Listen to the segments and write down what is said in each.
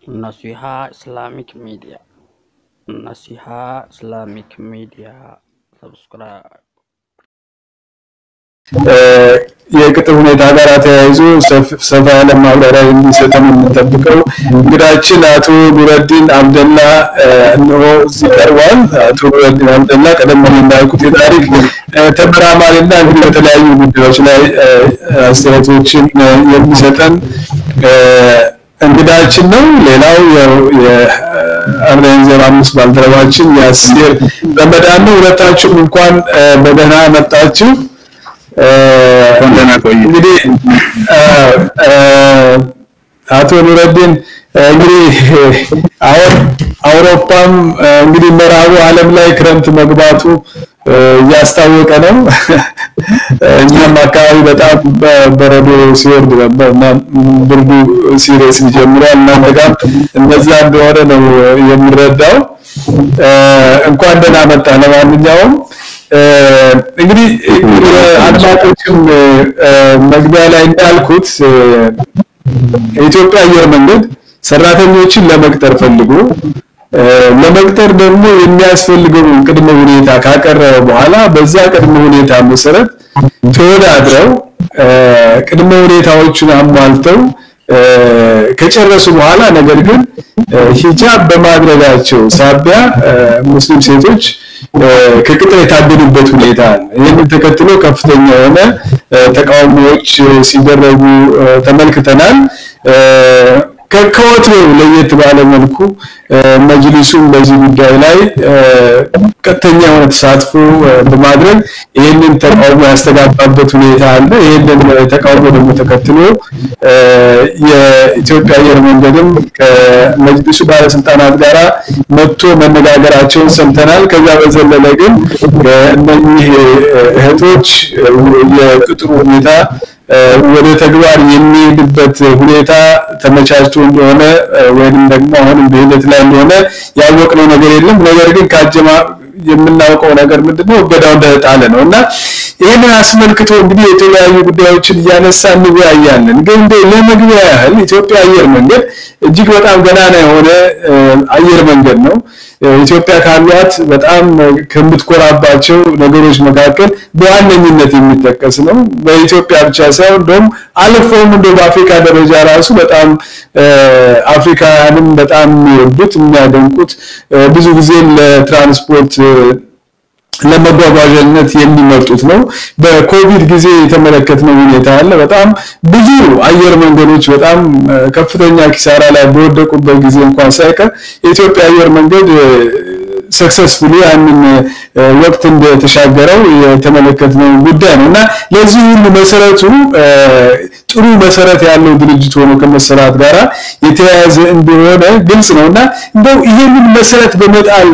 Naseeha Islamic media नसीहा Islamic media ሰብስክራይብ የቅጥር ሁኔታ ጋር ተያይዞ ሰፋ ያለ ማብራሪያ የሚሰጠን የምንጠብቀው እንግዳችን አቶ ኑረዲን አብደላ እነሆ እዚህ ቀርቧል። አቶ ኑረዲን አብደላ ቀደም ብዬ እንዳልኩት የታሪክ ተመራማሪና እንግዲህ በተለያዩ ጉዳዮች ላይ አስተያየቶችን የሚሰጠን እንግዳችን ነው። ሌላው የአርዳይን ዜሮ አምስት ባልደረባችን ያሲር ረመዳን ነው። ሁለታችሁም እንኳን በደህና መጣችሁ። እንግዲህ አቶ ኑረዲን እንግዲህ አሁን አውሮፓም እንግዲህ ምዕራቡ ዓለም ላይ ክረምት መግባቱ እያስታወቀ ነው። እኛም አካባቢ በጣም በረዶ ሲወርድ ነበር እና ብርዱ ሲሪየስ ጀምሯል። እናንተ ጋር እንደዛ እንደሆነ ነው የምረዳው። እንኳን ደህና መጣ። ለማንኛውም እንግዲህ አድማጮችም መግቢያ ላይ እንዳልኩት የኢትዮጵያ አየር መንገድ ሰራተኞችን ለመቅጠር ፈልጎ ለመቅጠር ደግሞ የሚያስፈልገውን ቅድመ ሁኔታ ካቀረበ በኋላ በዛ ቅድመ ሁኔታ መሰረት ተወዳድረው ቅድመ ሁኔታዎችን አሟልተው ከጨረሱ በኋላ ነገር ግን ሂጃብ በማድረጋቸው ሳቢያ ሙስሊም ሴቶች ከቅጥር የታገዱበት ሁኔታ አለ። ይህንን ተከትሎ ከፍተኛ የሆነ ተቃውሞዎች ሲደረጉ ተመልክተናል። ከወትሮው ለየት ባለ መልኩ መጅሊሱም በዚህ ጉዳይ ላይ ቀጥተኛ የሆነ ተሳትፎ በማድረግ ይህንን ተቃውሞ ያስተጋባበት ሁኔታ አለ። ይህንን ተቃውሞ ደግሞ ተከትሎ የኢትዮጵያ አየር መንገድም ከመጅሊሱ ባለስልጣናት ጋራ መጥቶ መነጋገራቸውን ሰምተናል። ከዛ በዘለለ ግን እነኚህ እህቶች የቅጥሩ ሁኔታ ወደ ተግባር የሚሄድበት ሁኔታ ተመቻችቶ እንደሆነ ወይንም ደግሞ አሁንም በሂደት ላይ እንደሆነ ያወቅነው ነገር የለም። ነገር ግን ካጀማ የምናውቀው ነገር ምንድነው እገዳው እንደተጣለ ነው እና ይህንን አስመልክቶ እንግዲህ የተለያዩ ጉዳዮችን እያነሳ እንወያያለን። ግን እንደ ለመግቢያ ያህል ኢትዮጵያ አየር መንገድ እጅግ በጣም ገናና የሆነ አየር መንገድ ነው። ኢትዮጵያ ካሏት በጣም ከምትኮራባቸው ነገሮች መካከል በዋነኝነት የሚጠቀስ ነው። በኢትዮጵያ ብቻ ሳይሆን እንደውም አልፎም እንደ በአፍሪካ ደረጃ ራሱ በጣም አፍሪካውያንም በጣም የሚወዱት የሚያደንቁት ብዙ ጊዜ ለትራንስፖርት ለመጓጓዣነት የሚመርጡት ነው። በኮቪድ ጊዜ የተመለከትነው ሁኔታ አለ። በጣም ብዙ አየር መንገዶች በጣም ከፍተኛ ኪሳራ ላይ በወደቁበት ጊዜ እንኳን ሳይቀር የኢትዮጵያ አየር መንገድ ሰክሰስፉሊ ያንን ወቅት እንደተሻገረው የተመለከትነው ጉዳይ ነው እና ለዚህ ሁሉ መሰረቱ ጥሩ መሰረት ያለው ድርጅት ሆኖ ከመሰራት ጋራ የተያያዘ እንደሆነ ግልጽ ነው እና እንደው ይህንን መሰረት በመጣል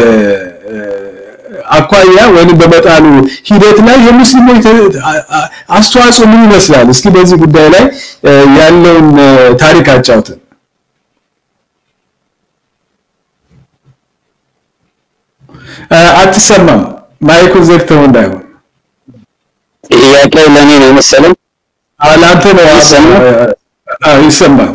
አኳያ ወይም በመጣሉ ሂደት ላይ የሙስሊሞች አስተዋጽኦ ምን ይመስላል? እስኪ በዚህ ጉዳይ ላይ ያለውን ታሪክ አጫውተን። አትሰማም? ማይኩን ዘግተው እንዳይሆን። ጥያቄው ለኔ ነው መሰለኝ። ለአንተ ነው። ይሰማል።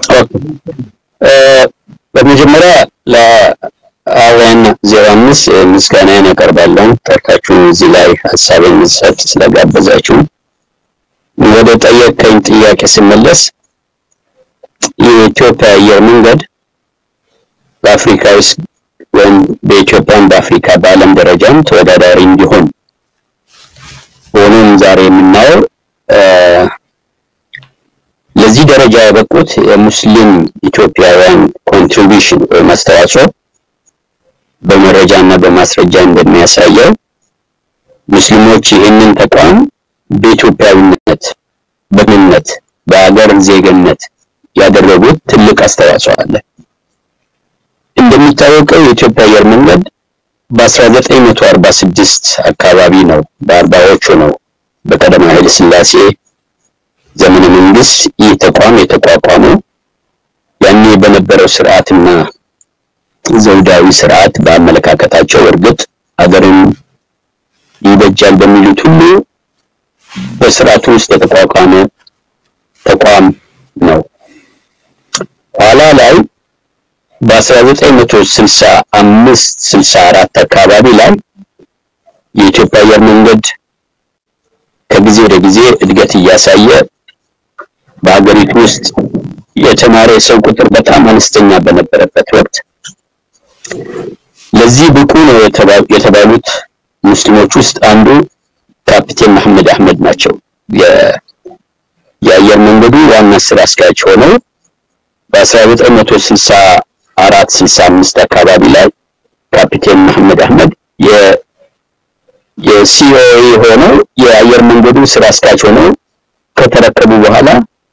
በመጀመሪያ አዋና ዜሮ አምስት ምስጋናዬን አቀርባለሁ። ጠርታችሁን እዚህ ላይ ሀሳብ እንድሰጥ ስለጋበዛችሁ። ወደ ጠየቀኝ ጥያቄ ስመለስ የኢትዮጵያ አየር መንገድ በአፍሪካ ውስጥ ወይም በኢትዮጵያም በአፍሪካ በዓለም ደረጃም ተወዳዳሪ እንዲሆን ሆኖም ዛሬ የምናየው ለዚህ ደረጃ ያበቁት የሙስሊም ኢትዮጵያውያን ኮንትሪቢሽን ወይም አስተዋጽኦ በመረጃ እና በማስረጃ እንደሚያሳየው ሙስሊሞች ይህንን ተቋም በኢትዮጵያዊነት፣ በምነት፣ በሀገር ዜግነት ያደረጉት ትልቅ አስተዋጽኦ አለ። እንደሚታወቀው የኢትዮጵያ አየር መንገድ በ1946 አካባቢ ነው በአርባዎቹ ነው በቀዳማዊ ኃይለ ሥላሴ ዘመነ መንግስት ይህ ተቋም የተቋቋመው ያኔ በነበረው ስርዓትና ዘውዳዊ ስርዓት በአመለካከታቸው እርግጥ ሀገርን ይበጃል በሚሉት ሁሉ በስርዓቱ ውስጥ የተቋቋመ ተቋም ነው። ኋላ ላይ በ1965 64 አካባቢ ላይ የኢትዮጵያ አየር መንገድ ከጊዜ ወደ ጊዜ እድገት እያሳየ በሀገሪቱ ውስጥ የተማረ የሰው ቁጥር በጣም አነስተኛ በነበረበት ወቅት ለዚህ ብቁ ነው የተባሉት ሙስሊሞች ውስጥ አንዱ ካፒቴን መሐመድ አህመድ ናቸው። የአየር መንገዱ ዋና ስራ አስኪያጅ ሆነው በ1964 65 አካባቢ ላይ ካፒቴን መሐመድ አህመድ የሲኦኤ ሆነው የአየር መንገዱ ስራ አስኪያጅ ሆነው ከተረከቡ በኋላ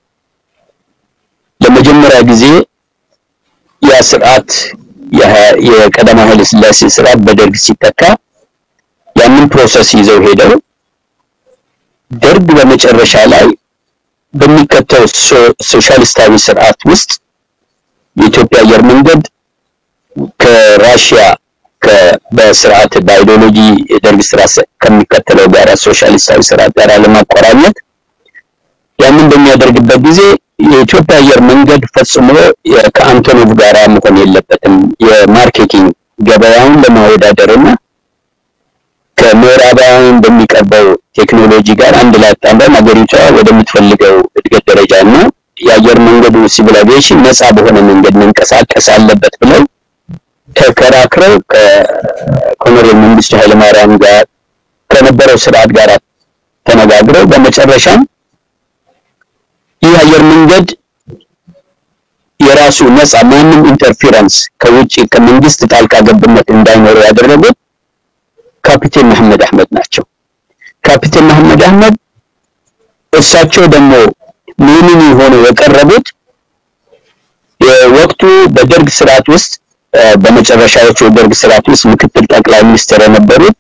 ለመጀመሪያ ጊዜ ያ ስርዓት የቀዳማዊ ኃይለ ሥላሴ ስርዓት በደርግ ሲተካ ያንን ፕሮሰስ ይዘው ሄደው ደርግ በመጨረሻ ላይ በሚከተው ሶሻሊስታዊ ስርዓት ውስጥ የኢትዮጵያ አየር መንገድ ከራሽያ በስርዓት በአይዲዮሎጂ የደርግ ስርዓት ከሚከተለው ጋር ሶሻሊስታዊ ስርዓት ጋር ለማቆራኘት ያንን በሚያደርግበት ጊዜ የኢትዮጵያ አየር መንገድ ፈጽሞ ከአንቶኖቭ ጋር መሆን የለበትም። የማርኬቲንግ ገበያውን ለማወዳደር እና ከምዕራባውያን በሚቀርበው ቴክኖሎጂ ጋር አንድ ላይ አጣምረን ሀገሪቷ ወደምትፈልገው እድገት ደረጃ እና የአየር መንገዱ ሲቪል አቪዬሽን ነፃ በሆነ መንገድ መንቀሳቀስ አለበት ብለው ተከራክረው ከኮሎኔል መንግስቱ ኃይለማርያም ጋር ከነበረው ስርዓት ጋር ተነጋግረው በመጨረሻም ይህ አየር መንገድ የራሱ ነፃ ማንም ኢንተርፌረንስ ከውጭ ከመንግስት ጣልቃ ገብነት እንዳይኖረው ያደረጉት ካፒቴን መሐመድ አህመድ ናቸው። ካፒቴን መሐመድ አህመድ እሳቸው ደግሞ ምንም ሆነው የቀረቡት የወቅቱ በደርግ ስርዓት ውስጥ በመጨረሻዎቹ የደርግ ስርዓት ውስጥ ምክትል ጠቅላይ ሚኒስትር የነበሩት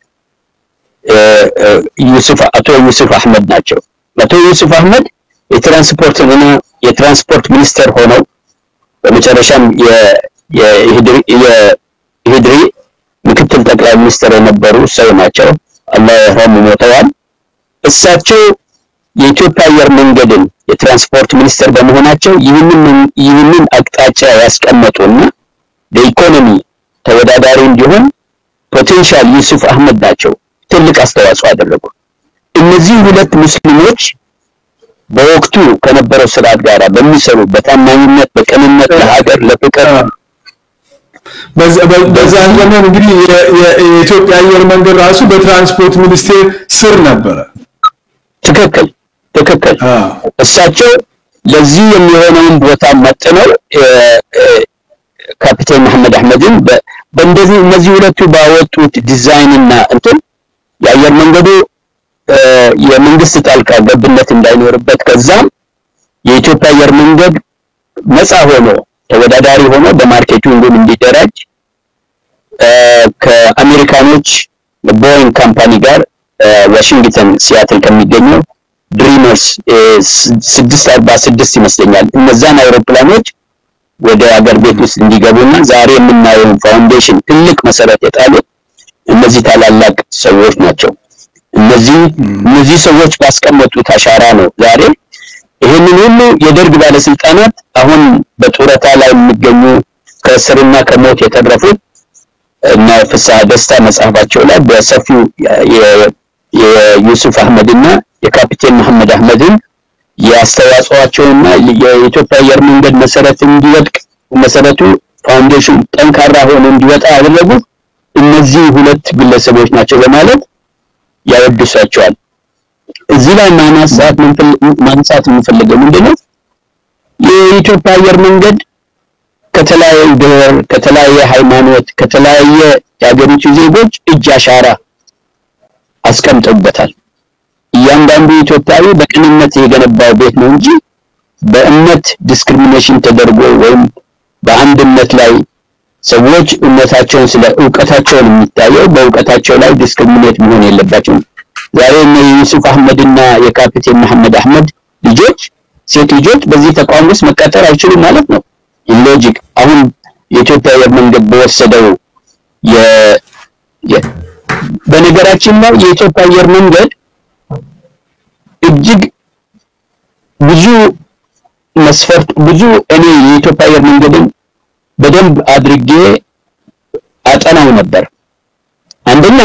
ዩሱፍ አቶ ዩሱፍ አህመድ ናቸው። አቶ ዩሱፍ አህመድ የትራንስፖርት እና የትራንስፖርት ሚኒስትር ሆነው በመጨረሻም የኢህድሪ ምክትል ጠቅላይ ሚኒስትር የነበሩ ሰው ናቸው። አላህ ይርሐሙ ሞተዋል። እሳቸው የኢትዮጵያ አየር መንገድን የትራንስፖርት ሚኒስትር በመሆናቸው ይህንን ይህንን አቅጣጫ ያስቀመጡና በኢኮኖሚ ተወዳዳሪ እንዲሆን ፖቴንሻል ዩሱፍ አህመድ ናቸው ትልቅ አስተዋጽኦ አደረጉ። እነዚህ ሁለት ሙስሊሞች በወቅቱ ከነበረው ስርዓት ጋር በሚሰሩ በታማኝነት፣ በቅንነት ለሀገር ለፍቅር በዛን ዘመን እንግዲህ የኢትዮጵያ አየር መንገድ ራሱ በትራንስፖርት ሚኒስቴር ስር ነበረ። ትክክል ትክክል። እሳቸው ለዚህ የሚሆነውን ቦታ መጥነው ካፒቴን መሐመድ አህመድን በእንደዚህ እነዚህ ሁለቱ ባወጡት ዲዛይን እና እንትን የአየር መንገዱ የመንግስት ጣልቃ ገብነት እንዳይኖርበት ከዛም የኢትዮጵያ አየር መንገድ ነፃ ሆኖ ተወዳዳሪ ሆኖ በማርኬቲንጉም እንዲደራጅ ከአሜሪካኖች ቦይንግ ካምፓኒ ጋር ዋሽንግተን ሲያትል ከሚገኘው ድሪመርስ ስድስት አርባ ስድስት ይመስለኛል እነዛን አውሮፕላኖች ወደ አገር ቤት ውስጥ እንዲገቡና ዛሬ የምናየውን ፋውንዴሽን ትልቅ መሰረት የጣሉት እነዚህ ታላላቅ ሰዎች ናቸው። እነዚህ እነዚህ ሰዎች ባስቀመጡት አሻራ ነው ዛሬ ይህንን ሁሉ የደርግ ባለስልጣናት አሁን በጡረታ ላይ የሚገኙ ከእስርና ከሞት የተረፉት እና ፍስሐ ደስታ መጽሐፋቸው ላይ በሰፊው የዩሱፍ አህመድና የካፒቴን መሐመድ አህመድን የአስተዋጽኦአቸውና የኢትዮጵያ አየር መንገድ መሰረት እንዲወድቅ መሰረቱ ፋውንዴሽን ጠንካራ ሆኖ እንዲወጣ ያደረጉት እነዚህ ሁለት ግለሰቦች ናቸው በማለት ያወድሷቸዋል። እዚህ ላይ ማንሳት ማንሳት የምፈልገው ምንድነው የኢትዮጵያ አየር መንገድ ከተለያየ ብሔር፣ ከተለያየ ሃይማኖት፣ ከተለያየ የሀገሪቱ ዜጎች እጅ አሻራ አስቀምጠውበታል። እያንዳንዱ ኢትዮጵያዊ በቅንነት የገነባው ቤት ነው እንጂ በእምነት ዲስክሪሚኔሽን ተደርጎ ወይም በአንድ እምነት ላይ ሰዎች እምነታቸውን ስለ እውቀታቸውን የሚታየው በእውቀታቸው ላይ ዲስክሪሚኔት መሆን የለባቸውም። ዛሬ እነ ዩሱፍ አህመድ እና የካፒቴን መሐመድ አህመድ ልጆች ሴት ልጆች በዚህ ተቋም ውስጥ መቀጠር አይችሉም ማለት ነው። ሎጂክ አሁን የኢትዮጵያ አየር መንገድ በወሰደው የ በነገራችን ላይ የኢትዮጵያ አየር መንገድ እጅግ ብዙ መስፈርት ብዙ እኔ የኢትዮጵያ አየር መንገድን በደንብ አድርጌ አጠናው ነበር። አንደኛ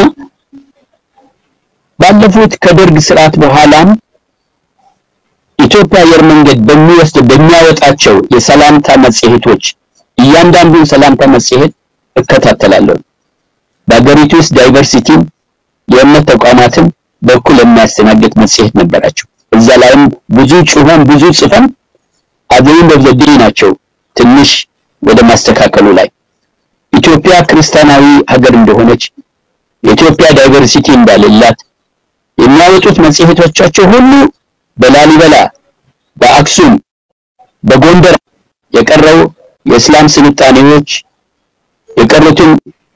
ባለፉት ከደርግ ስርዓት በኋላም ኢትዮጵያ አየር መንገድ በሚወስድ በሚያወጣቸው የሰላምታ መጽሔቶች እያንዳንዱን ሰላምታ መጽሔት እከታተላለሁ። በሀገሪቱ ውስጥ ዳይቨርሲቲን የእምነት ተቋማትን በኩል የሚያስተናግድ መጽሔት ነበራቸው። እዛ ላይም ብዙ ጩኸን ብዙ ጽፈን አዘይን በዘዴ ናቸው ትንሽ ወደ ማስተካከሉ ላይ ኢትዮጵያ ክርስቲያናዊ ሀገር እንደሆነች የኢትዮጵያ ዳይቨርሲቲ እንዳሌላት የሚያወጡት መጽሔቶቻቸው ሁሉ በላሊበላ፣ በአክሱም፣ በጎንደር የቀረው የእስላም ስልጣኔዎች የቀሩትን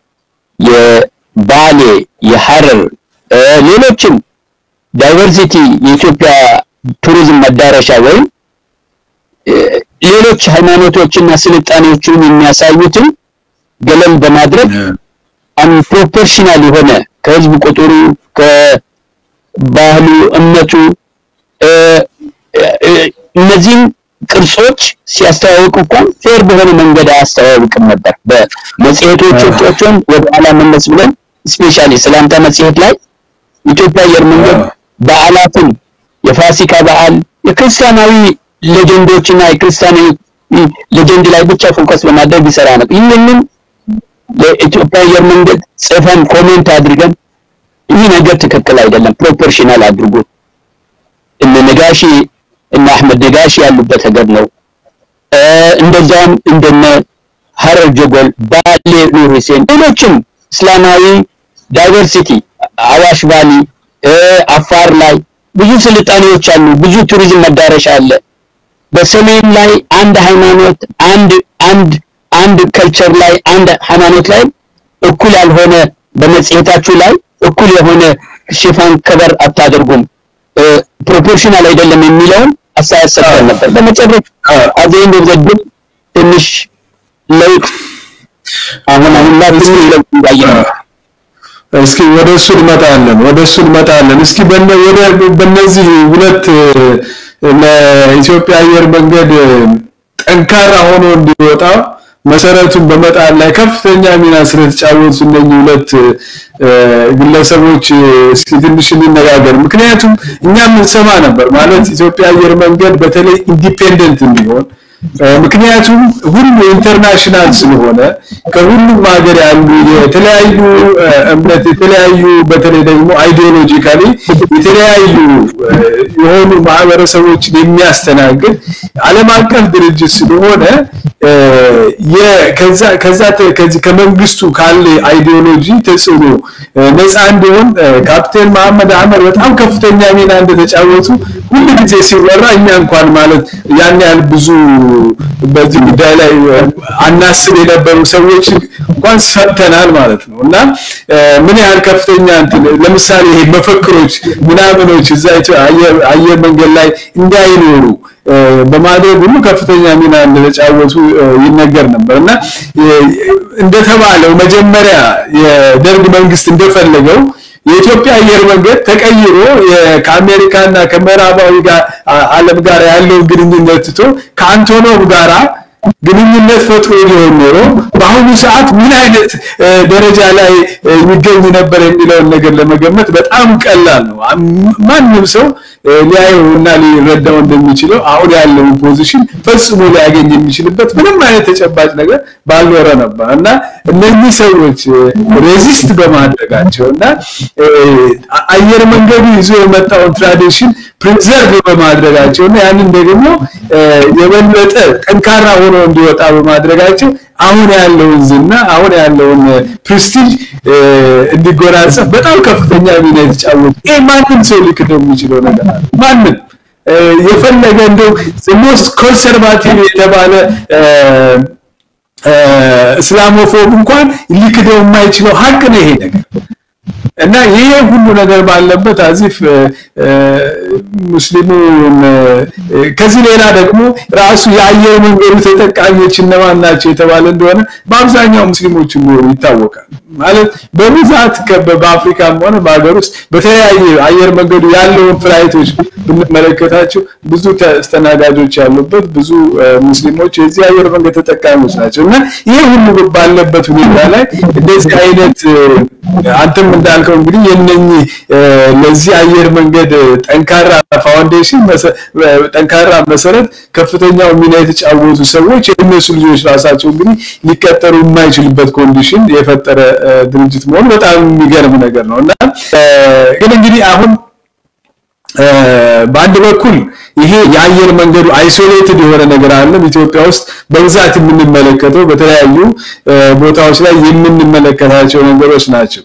የባሌ፣ የሐረር ሌሎችም ዳይቨርሲቲ የኢትዮጵያ ቱሪዝም መዳረሻ ወይም ሌሎች ሃይማኖቶችና ስልጣኔዎችን የሚያሳዩትን ገለል በማድረግ አንፕሮፖርሽናል የሆነ ከህዝብ ቁጥሩ ከባህሉ፣ እምነቱ እነዚህም ቅርጾች ሲያስተዋውቅ እንኳን ፌር በሆነ መንገድ አያስተዋውቅም ነበር። በመጽሔቶቻቸውን ወደ ኋላ መለስ ብለን ስፔሻሊ ሰላምታ መጽሔት ላይ ኢትዮጵያ አየር መንገድ በዓላትን የፋሲካ በዓል የክርስቲያናዊ ሌጀንዶችና የክርስቲያናዊ ሌጀንድ ላይ ብቻ ፎከስ በማድረግ ይሰራ ነበር። ይህንን ለኢትዮጵያ አየር መንገድ ጽፈን ኮሜንት አድርገን ይህ ነገር ትክክል አይደለም፣ ፕሮፖርሽናል አድርጎ እነ ነጋሺ እነ አህመድ ነጋሺ ያሉበት ሀገር ነው። እንደዛም እንደነ ሀረር ጀጎል፣ ባሌ ኑር ሁሴን፣ ሌሎችም እስላማዊ ዳይቨርሲቲ አዋሽ ቫሊ፣ አፋር ላይ ብዙ ስልጣኔዎች አሉ። ብዙ ቱሪዝም መዳረሻ አለ። በሰሜን ላይ አንድ ሃይማኖት አንድ አንድ አንድ ከልቸር ላይ አንድ ሃይማኖት ላይ እኩል ያልሆነ በመጽሔታችሁ ላይ እኩል የሆነ ሽፋን ከበር አታደርጉም፣ ፕሮፖርሽናል አይደለም የሚለውን አስተያየት ሰጥተን ነበር። በመጨረሻ አዘይን ዘግብ ትንሽ ለውጥ አሁን አሁን ላይ ትንሽ ለውጥ እንዳየን ነው። እስኪ ወደ እሱ እንመጣለን ወደ እሱ እንመጣለን። እስኪ በእነዚህ ሁለት ለኢትዮጵያ አየር መንገድ ጠንካራ ሆኖ እንዲወጣ መሰረቱን በመጣል ላይ ከፍተኛ ሚና ስለተጫወቱ እነኚህ ሁለት ግለሰቦች እስኪ ትንሽ እንነጋገር። ምክንያቱም እኛም እንሰማ ነበር ማለት ኢትዮጵያ አየር መንገድ በተለይ ኢንዲፔንደንት እንዲሆን ምክንያቱም ሁሉ ኢንተርናሽናል ስለሆነ ከሁሉም ሀገር ያሉ የተለያዩ እምነት የተለያዩ በተለይ ደግሞ አይዲዮሎጂካሊ የተለያዩ የሆኑ ማህበረሰቦችን የሚያስተናግድ ዓለም አቀፍ ድርጅት ስለሆነ ከዛ ከዛ ከዚህ ከመንግስቱ ካለ አይዲዮሎጂ ተጽዕኖ ነፃ እንዲሆን ካፕቴን መሐመድ አህመድ በጣም ከፍተኛ ሚና እንደተጫወቱ ሁሉ ጊዜ ሲወራ እኛ እንኳን ማለት ያን ያህል ብዙ በዚህ ጉዳይ ላይ አናስብ የነበሩ ሰዎች እንኳን ሰምተናል ማለት ነው እና ምን ያህል ከፍተኛ እንትን ለምሳሌ ይሄ መፈክሮች ምናምኖች እዛ አየር መንገድ ላይ እንዳይኖሩ በማድረግ ሁሉ ከፍተኛ ሚና እንደተጫወቱ ይነገር ነበር እና እንደተባለው መጀመሪያ የደርግ መንግስት እንደፈለገው የኢትዮጵያ አየር መንገድ ተቀይሮ ከአሜሪካና ከምዕራባዊ ጋር ዓለም ጋር ያለውን ግንኙነት ትቶ ከአንቶኖቭ ጋራ ግንኙነት ፈጥሮ ሊሆን ኖሮ በአሁኑ ሰዓት ምን አይነት ደረጃ ላይ ይገኝ ነበር የሚለውን ነገር ለመገመት በጣም ቀላል ነው። ማንም ሰው ሊያየው እና ሊረዳው እንደሚችለው አሁን ያለውን ፖዚሽን ፈጽሞ ሊያገኝ የሚችልበት ምንም አይነት ተጨባጭ ነገር ባልኖረ ነበር እና እነዚህ ሰዎች ሬዚስት በማድረጋቸው እና አየር መንገዱ ይዞ የመጣውን ትራዲሽን ፕሪዘርቭ በማድረጋቸው እና ያንን ደግሞ የበለጠ ጠንካራ ሆኖ እንዲወጣ በማድረጋቸው አሁን ያለውን ዝና አሁን ያለውን ፕሬስቲጅ እንዲጎናጸፍ በጣም ከፍተኛ ሚና የተጫወቱ ይሄ ማንም ሰው ሊክደው የሚችለው ነገር አለ። ማንም የፈለገ እንደው ሞስት ኮንሰርቫቲቭ የተባለ እስላሞፎብ እንኳን ሊክደው የማይችለው ሀቅ ነው ይሄ ነገር። እና ይሄ ሁሉ ነገር ባለበት አዚፍ ሙስሊሙን ከዚህ ሌላ ደግሞ ራሱ የአየር መንገዱ ተጠቃሚዎች እነማን ናቸው የተባለ እንደሆነ በአብዛኛው ሙስሊሞች እንደሆኑ ይታወቃል። ማለት በብዛት በአፍሪካም ሆነ በሀገር ውስጥ በተለያየ አየር መንገዱ ያለውን ፍላይቶች ብንመለከታቸው ብዙ ተስተናጋጆች ያሉበት ብዙ ሙስሊሞች የዚህ አየር መንገድ ተጠቃሚዎች ናቸው እና ይሄ ሁሉ ባለበት ሁኔታ ላይ እንደዚህ አይነት አንተም እንዳልከው እንግዲህ የነኚህ ለዚህ አየር መንገድ ጠንካራ ፋውንዴሽን ጠንካራ መሰረት ከፍተኛው ሚና የተጫወቱ ሰዎች የእነሱ ልጆች ራሳቸው እንግዲህ ሊቀጠሩ የማይችልበት ኮንዲሽን የፈጠረ ድርጅት መሆኑ በጣም የሚገርም ነገር ነው እና ግን እንግዲህ አሁን በአንድ በኩል ይሄ የአየር መንገዱ አይሶሌትድ የሆነ ነገር አለም ኢትዮጵያ ውስጥ በብዛት የምንመለከተው በተለያዩ ቦታዎች ላይ የምንመለከታቸው ነገሮች ናቸው።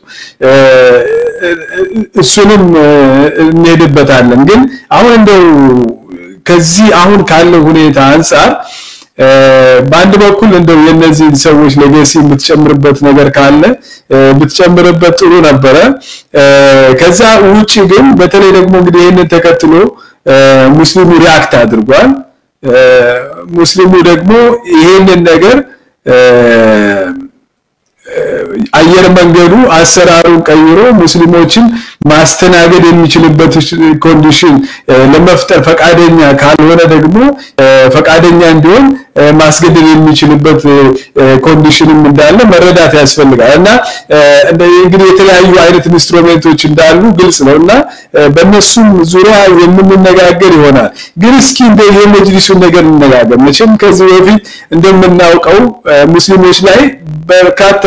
እሱንም እንሄድበታለን። ግን አሁን እንደው ከዚህ አሁን ካለው ሁኔታ አንጻር በአንድ በኩል እንደው የነዚህን ሰዎች ሌጋሲ የምትጨምርበት ነገር ካለ ብትጨምርበት ጥሩ ነበረ። ከዛ ውጪ ግን በተለይ ደግሞ እንግዲህ ይህንን ተከትሎ ሙስሊሙ ሪአክት አድርጓል። ሙስሊሙ ደግሞ ይሄንን ነገር አየር መንገዱ አሰራሩን ቀይሮ ሙስሊሞችን ማስተናገድ የሚችልበት ኮንዲሽን ለመፍጠር ፈቃደኛ ካልሆነ ደግሞ ፈቃደኛ እንዲሆን ማስገደድ የሚችልበት ኮንዲሽንም እንዳለ መረዳት ያስፈልጋል እና እንግዲህ የተለያዩ አይነት ኢንስትሩሜንቶች እንዳሉ ግልጽ ነው እና በእነሱም ዙሪያ የምንነጋገር ይሆናል። ግን እስኪ እንደ የመጅሊሱን ነገር እንነጋገር። መቼም ከዚህ በፊት እንደምናውቀው ሙስሊሞች ላይ በርካታ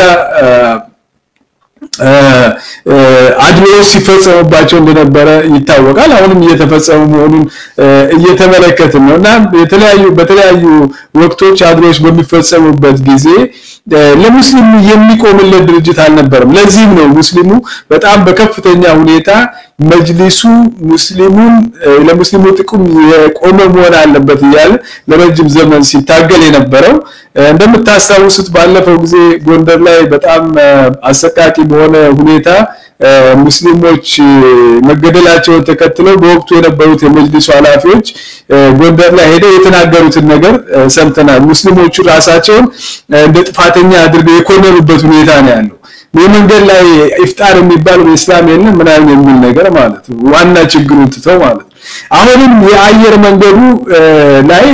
አድሎዎች ሲፈጸሙባቸው እንደነበረ ይታወቃል። አሁንም እየተፈጸሙ መሆኑን እየተመለከትን ነው እና የተለያዩ በተለያዩ ወቅቶች አድሎዎች በሚፈጸሙበት ጊዜ ለሙስሊሙ የሚቆምለት ድርጅት አልነበረም። ለዚህም ነው ሙስሊሙ በጣም በከፍተኛ ሁኔታ መጅሊሱ ሙስሊሙን ለሙስሊሙ ጥቅም የቆመ መሆን አለበት እያለ ለረጅም ዘመን ሲታገል የነበረው። እንደምታስታውሱት ባለፈው ጊዜ ጎንደር ላይ በጣም አሰቃቂ በሆነ ሁኔታ ሙስሊሞች መገደላቸውን ተከትለው በወቅቱ የነበሩት የመጅሊሱ ኃላፊዎች ጎንደር ላይ ሄደው የተናገሩትን ነገር ሰምተናል። ሙስሊሞቹ ራሳቸውን እንደ ጥፋተኛ አድርገው የኮነኑበት ሁኔታ ነው ያለው። የመንገድ ላይ ኢፍጣር የሚባል በእስላም የለም ምናምን የሚል ነገር ማለት ነው። ዋና ችግሩን ትተው ማለት ነው። አሁንም የአየር መንገዱ ላይ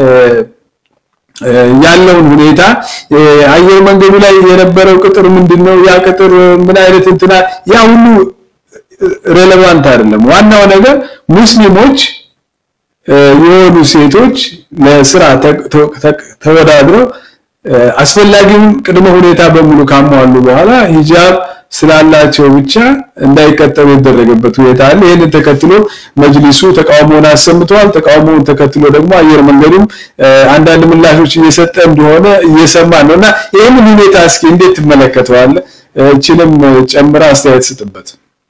ያለውን ሁኔታ አየር መንገዱ ላይ የነበረው ቅጥር ምንድነው? ያ ቅጥር ምን አይነት እንትና ያ ሁሉ ሬሌቫንት አይደለም። ዋናው ነገር ሙስሊሞች የሆኑ ሴቶች ለስራ ተወዳድረው አስፈላጊውን ቅድመ ሁኔታ በሙሉ ካሟሉ በኋላ ሂጃብ ስላላቸው ብቻ እንዳይቀጠሩ የተደረገበት ሁኔታ አለ። ይህንን ተከትሎ መጅሊሱ ተቃውሞውን አሰምተዋል። ተቃውሞውን ተከትሎ ደግሞ አየር መንገዱም አንዳንድ ምላሾች እየሰጠ እንደሆነ እየሰማ ነው እና ይህንን ሁኔታ እስኪ እንዴት ትመለከተዋለህ? እችንም ጨምራ አስተያየት ስጥበት።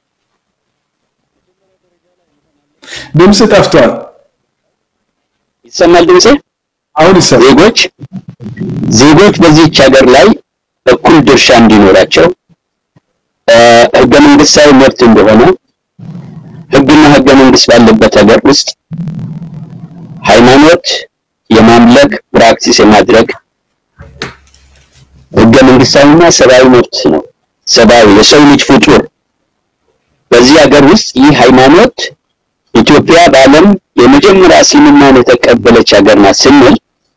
ድምፅ ጠፍቷል። ይሰማል ድምጼ? አሁን ይሰማል። ዜጎች ዜጎች በዚህች ሀገር ላይ እኩል ድርሻ እንዲኖራቸው ህገ መንግስታዊ መብት እንደሆነ ህግና ህገ መንግስት ባለበት ሀገር ውስጥ ሃይማኖት የማምለክ ፕራክቲስ የማድረግ ህገ መንግስታዊና ሰብአዊ መብት ነው። ሰብአዊ የሰው ልጅ ፍጡር በዚህ ሀገር ውስጥ ይህ ሃይማኖት ኢትዮጵያ በዓለም የመጀመሪያ እስልምናን የተቀበለች ሀገር ናት ስንል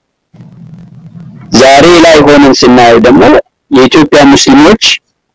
ዛሬ ላይ ሆነን ስናየው ደግሞ የኢትዮጵያ ሙስሊሞች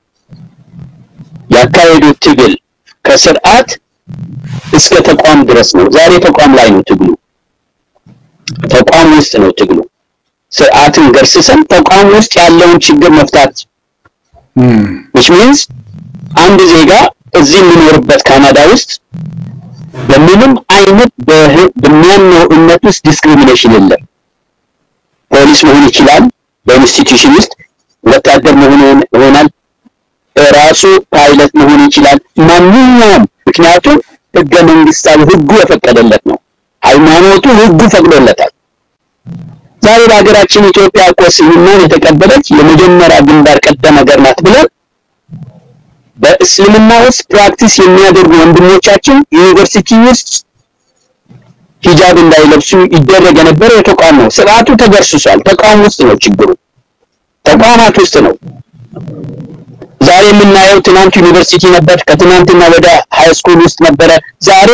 ያካሄዱት ትግል ከስርዓት እስከ ተቋም ድረስ ነው። ዛሬ ተቋም ላይ ነው ትግሉ፣ ተቋም ውስጥ ነው ትግሉ። ስርዓትን ገርስሰን ተቋም ውስጥ ያለውን ችግር መፍታት which means አንድ ዜጋ እዚህ የሚኖርበት ካናዳ ውስጥ በምንም አይነት በሚያምነው እምነት ውስጥ ዲስክሪሚኔሽን የለም። ፖሊስ መሆን ይችላል፣ በኢንስቲትዩሽን ውስጥ ወታደር መሆን ይሆናል፣ ራሱ ፓይለት መሆን ይችላል። ማንኛውም ምክንያቱም ህገ መንግስታዊ ህጉ የፈቀደለት ነው። ሃይማኖቱ ህጉ ፈቅዶለታል። ዛሬ በሀገራችን ኢትዮጵያ እኮ እስልምናን የተቀበለች የመጀመሪያ ግንባር ቀደም ሀገር ናት ብለን በእስልምና ውስጥ ፕራክቲስ የሚያደርጉ ወንድሞቻችን ዩኒቨርሲቲ ውስጥ ሂጃብ እንዳይለብሱ ይደረግ የነበረው የተቋም ነው። ስርዓቱ ተገርስሷል። ተቋም ውስጥ ነው ችግሩ፣ ተቋማት ውስጥ ነው። ዛሬ የምናየው ትናንት ዩኒቨርሲቲ ነበር፣ ከትናንትና ወደ ሃይ ስኩል ውስጥ ነበረ። ዛሬ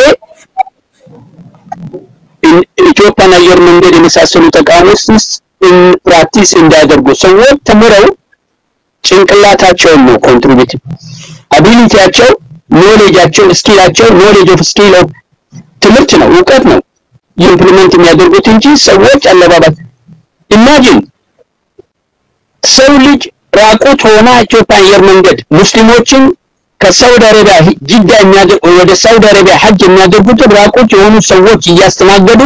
ኢትዮጵያን አየር መንገድ የመሳሰሉ ተቋሞች ውስጥ ፕራክቲስ እንዳያደርጉ ሰዎች ተምረው ጭንቅላታቸውን ነው ኮንትሪቢዩት አቢሊቲያቸው ኖሌጃቸው ስኪላቸው ኖሌጅ ኦፍ ስኪል ኦፍ ትምህርት ነው እውቀት ነው ኢምፕሊመንት የሚያደርጉት እንጂ ሰዎች አለባባት ኢማጂን ሰው ልጅ ራቁት ሆና ኢትዮጵያ አየር መንገድ ሙስሊሞችን ከሳውዲ አረቢያ ጅዳ የሚያደርጉ ወደ ሳውዲ አረቢያ ሐጅ የሚያደርጉትን ራቁት የሆኑ ሰዎች እያስተናገዱ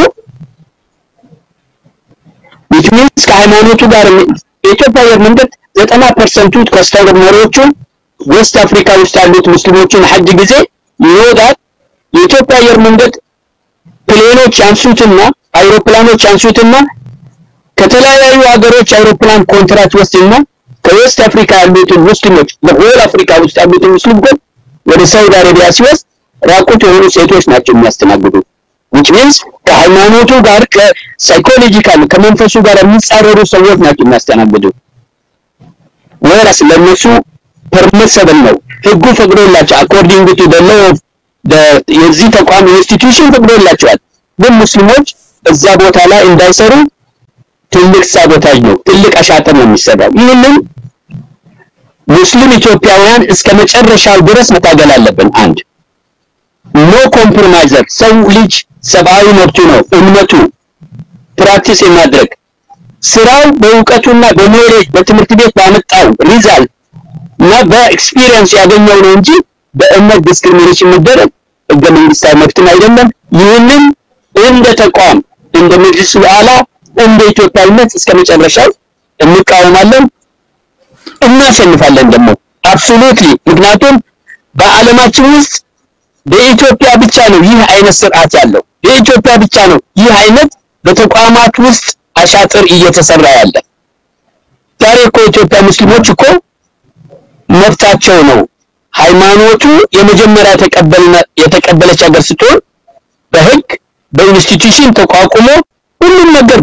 which means ከሃይማኖቱ ጋር የኢትዮጵያ አየር መንገድ ዘጠና ፐርሰንቱ ከስተመሮቹ ዌስት አፍሪካ ውስጥ ያሉት ሙስሊሞችን ሐጅ ጊዜ ይወዳል። የኢትዮጵያ አየር መንገድ ፕሌኖች ያንሱትና አይሮፕላኖች ያንሱትና ከተለያዩ ሀገሮች አይሮፕላን ኮንትራት ወስድና ከዌስት አፍሪካ ያሉትን ሙስሊሞች በሆል አፍሪካ ውስጥ ያሉትን ሙስሊሞች ወደ ሳውዲ አረቢያ ሲወስድ ራቁት የሆኑ ሴቶች ናቸው የሚያስተናግዱት። which means ከሃይማኖቱ ጋር ከሳይኮሎጂካል ከመንፈሱ ጋር የሚጻረሩ ሰዎች ናቸው የሚያስተናግዱት። ወራስ ለነሱ ፐርሚሰብል ነው ህጉ ፈቅዶላቸው አኮርዲንግ ቱ ዘ ሎው ኦፍ የዚህ ተቋም ኢንስቲትዩሽን ፈቅዶላቸዋል። ግን ሙስሊሞች እዛ ቦታ ላይ እንዳይሰሩ ትልቅ ሳቦታጅ ነው፣ ትልቅ አሻጥር ነው የሚሰራው። ይህንን ሙስሊም ኢትዮጵያውያን እስከ መጨረሻው ድረስ መታገል አለብን። አንድ ኖ ኮምፕሮማይዘር ሰው ልጅ ሰብአዊ መብቱ ነው እምነቱ ፕራክቲስ የማድረግ ስራው በእውቀቱና በኖሌጅ በትምህርት ቤት ባመጣው ሪዛልት እና በኤክስፒሪየንስ ያገኘው ነው እንጂ በእምነት ዲስክሪሚኔሽን መደረግ ህገ መንግስታዊ መብትም አይደለም። ይህንን እንደ ተቋም እንደ መጅሊስ አላ እንደ ኢትዮጵያዊነት እስከ መጨረሻው እንቃወማለን፣ እናሸንፋለን ደግሞ አብሶሉትሊ። ምክንያቱም በዓለማችን ውስጥ በኢትዮጵያ ብቻ ነው ይህ አይነት ስርዓት ያለው። በኢትዮጵያ ብቻ ነው ይህ አይነት በተቋማት ውስጥ አሻጥር እየተሰራ ያለ። ዛሬ እኮ ኢትዮጵያ ሙስሊሞች እኮ መብታቸው ነው። ሃይማኖቱ የመጀመሪያ የተቀበለች ሀገር ስትሆን በህግ በኢንስቲትዩሽን ተቋቁሞ ሁሉም ነገር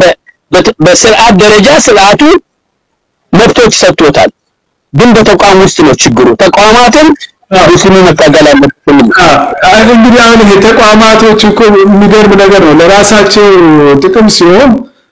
በስርዓት ደረጃ ስርዓቱ መብቶች ሰጥቶታል። ግን በተቋም ውስጥ ነው ችግሩ። ተቋማትን ሙስሊሙ መታገል አለበት። እንግዲህ አሁን ይሄ ተቋማቶች እኮ የሚገርም ነገር ነው። ለራሳቸው ጥቅም ሲሆን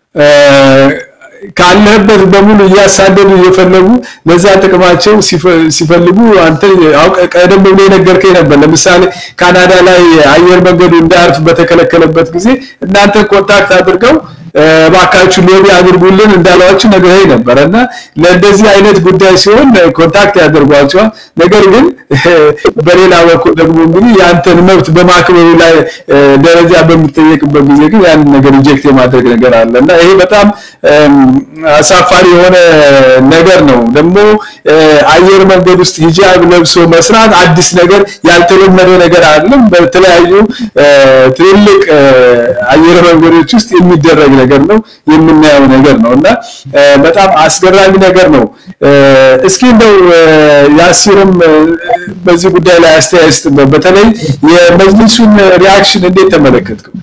ካለህበት በሙሉ እያሳደዱ እየፈለጉ ለዛ ጥቅማቸው ሲፈልጉ አንተ ቀደም ብሎ የነገርከኝ ነበር። ለምሳሌ ካናዳ ላይ አየር መንገዱ እንዳያርፍ በተከለከለበት ጊዜ እናንተ ኮንታክት አድርገው እባካችሁ ሎቢ አድርጉልን እንዳሏችሁ ነግረኸኝ ነበረ እና ለእንደዚህ አይነት ጉዳይ ሲሆን ኮንታክት ያደርጓቸዋል። ነገር ግን በሌላ በኩል ደግሞ እንግዲህ የአንተን መብት በማክበሩ ላይ ደረጃ በምትጠየቅበት ጊዜ ግን ያንን ነገር ኢንጀክት የማድረግ ነገር አለ እና ይሄ በጣም አሳፋሪ የሆነ ነገር ነው። ደግሞ አየር መንገድ ውስጥ ሂጃብ ለብሶ መስራት አዲስ ነገር ያልተለመደ ነገር አይደለም። በተለያዩ ትልልቅ አየር መንገዶች ውስጥ የሚደረግ ነገር ነው፣ የምናየው ነገር ነው እና በጣም አስገራሚ ነገር ነው። እስኪ እንደው ያሲርም በዚህ ጉዳይ ላይ አስተያየት ስጥበት። በተለይ የመጅሊሱን ሪያክሽን እንዴት ተመለከትከው?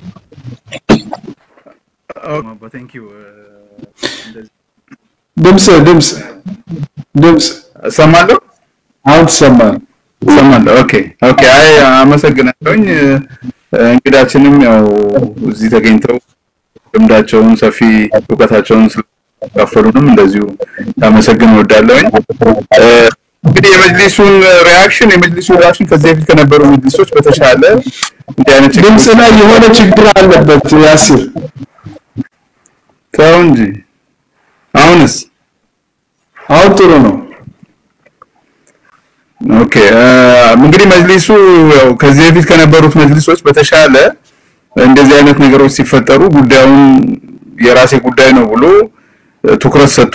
ድምፅ ድምፅ ድምፅ እሰማለሁ አሁን ትሰማለህ? እሰማለሁ። ኦኬ ኦኬ። አይ አመሰግናለሁኝ። እንግዳችንም ያው እዚህ ተገኝተው ልምዳቸውን ሰፊ እውቀታቸውን ስለካፈሉንም እንደዚሁ ላመሰግን እወዳለሁኝ። እንግዲህ የመጅሊሱን ሪያክሽን የመጅሊሱ ሪያክሽን ከዚህ በፊት ከነበሩ መጅሊሶች በተሻለ እንዲህ አይነት ችግር ድምፅ ላይ የሆነ ችግር አለበት ያሲር። ተው እንጂ አሁንስ አሁን ጥሩ ነው። ኦኬ እንግዲህ መጅሊሱ ያው ከዚህ በፊት ከነበሩት መጅሊሶች በተሻለ እንደዚህ አይነት ነገሮች ሲፈጠሩ ጉዳዩን የራሴ ጉዳይ ነው ብሎ ትኩረት ሰጥቶ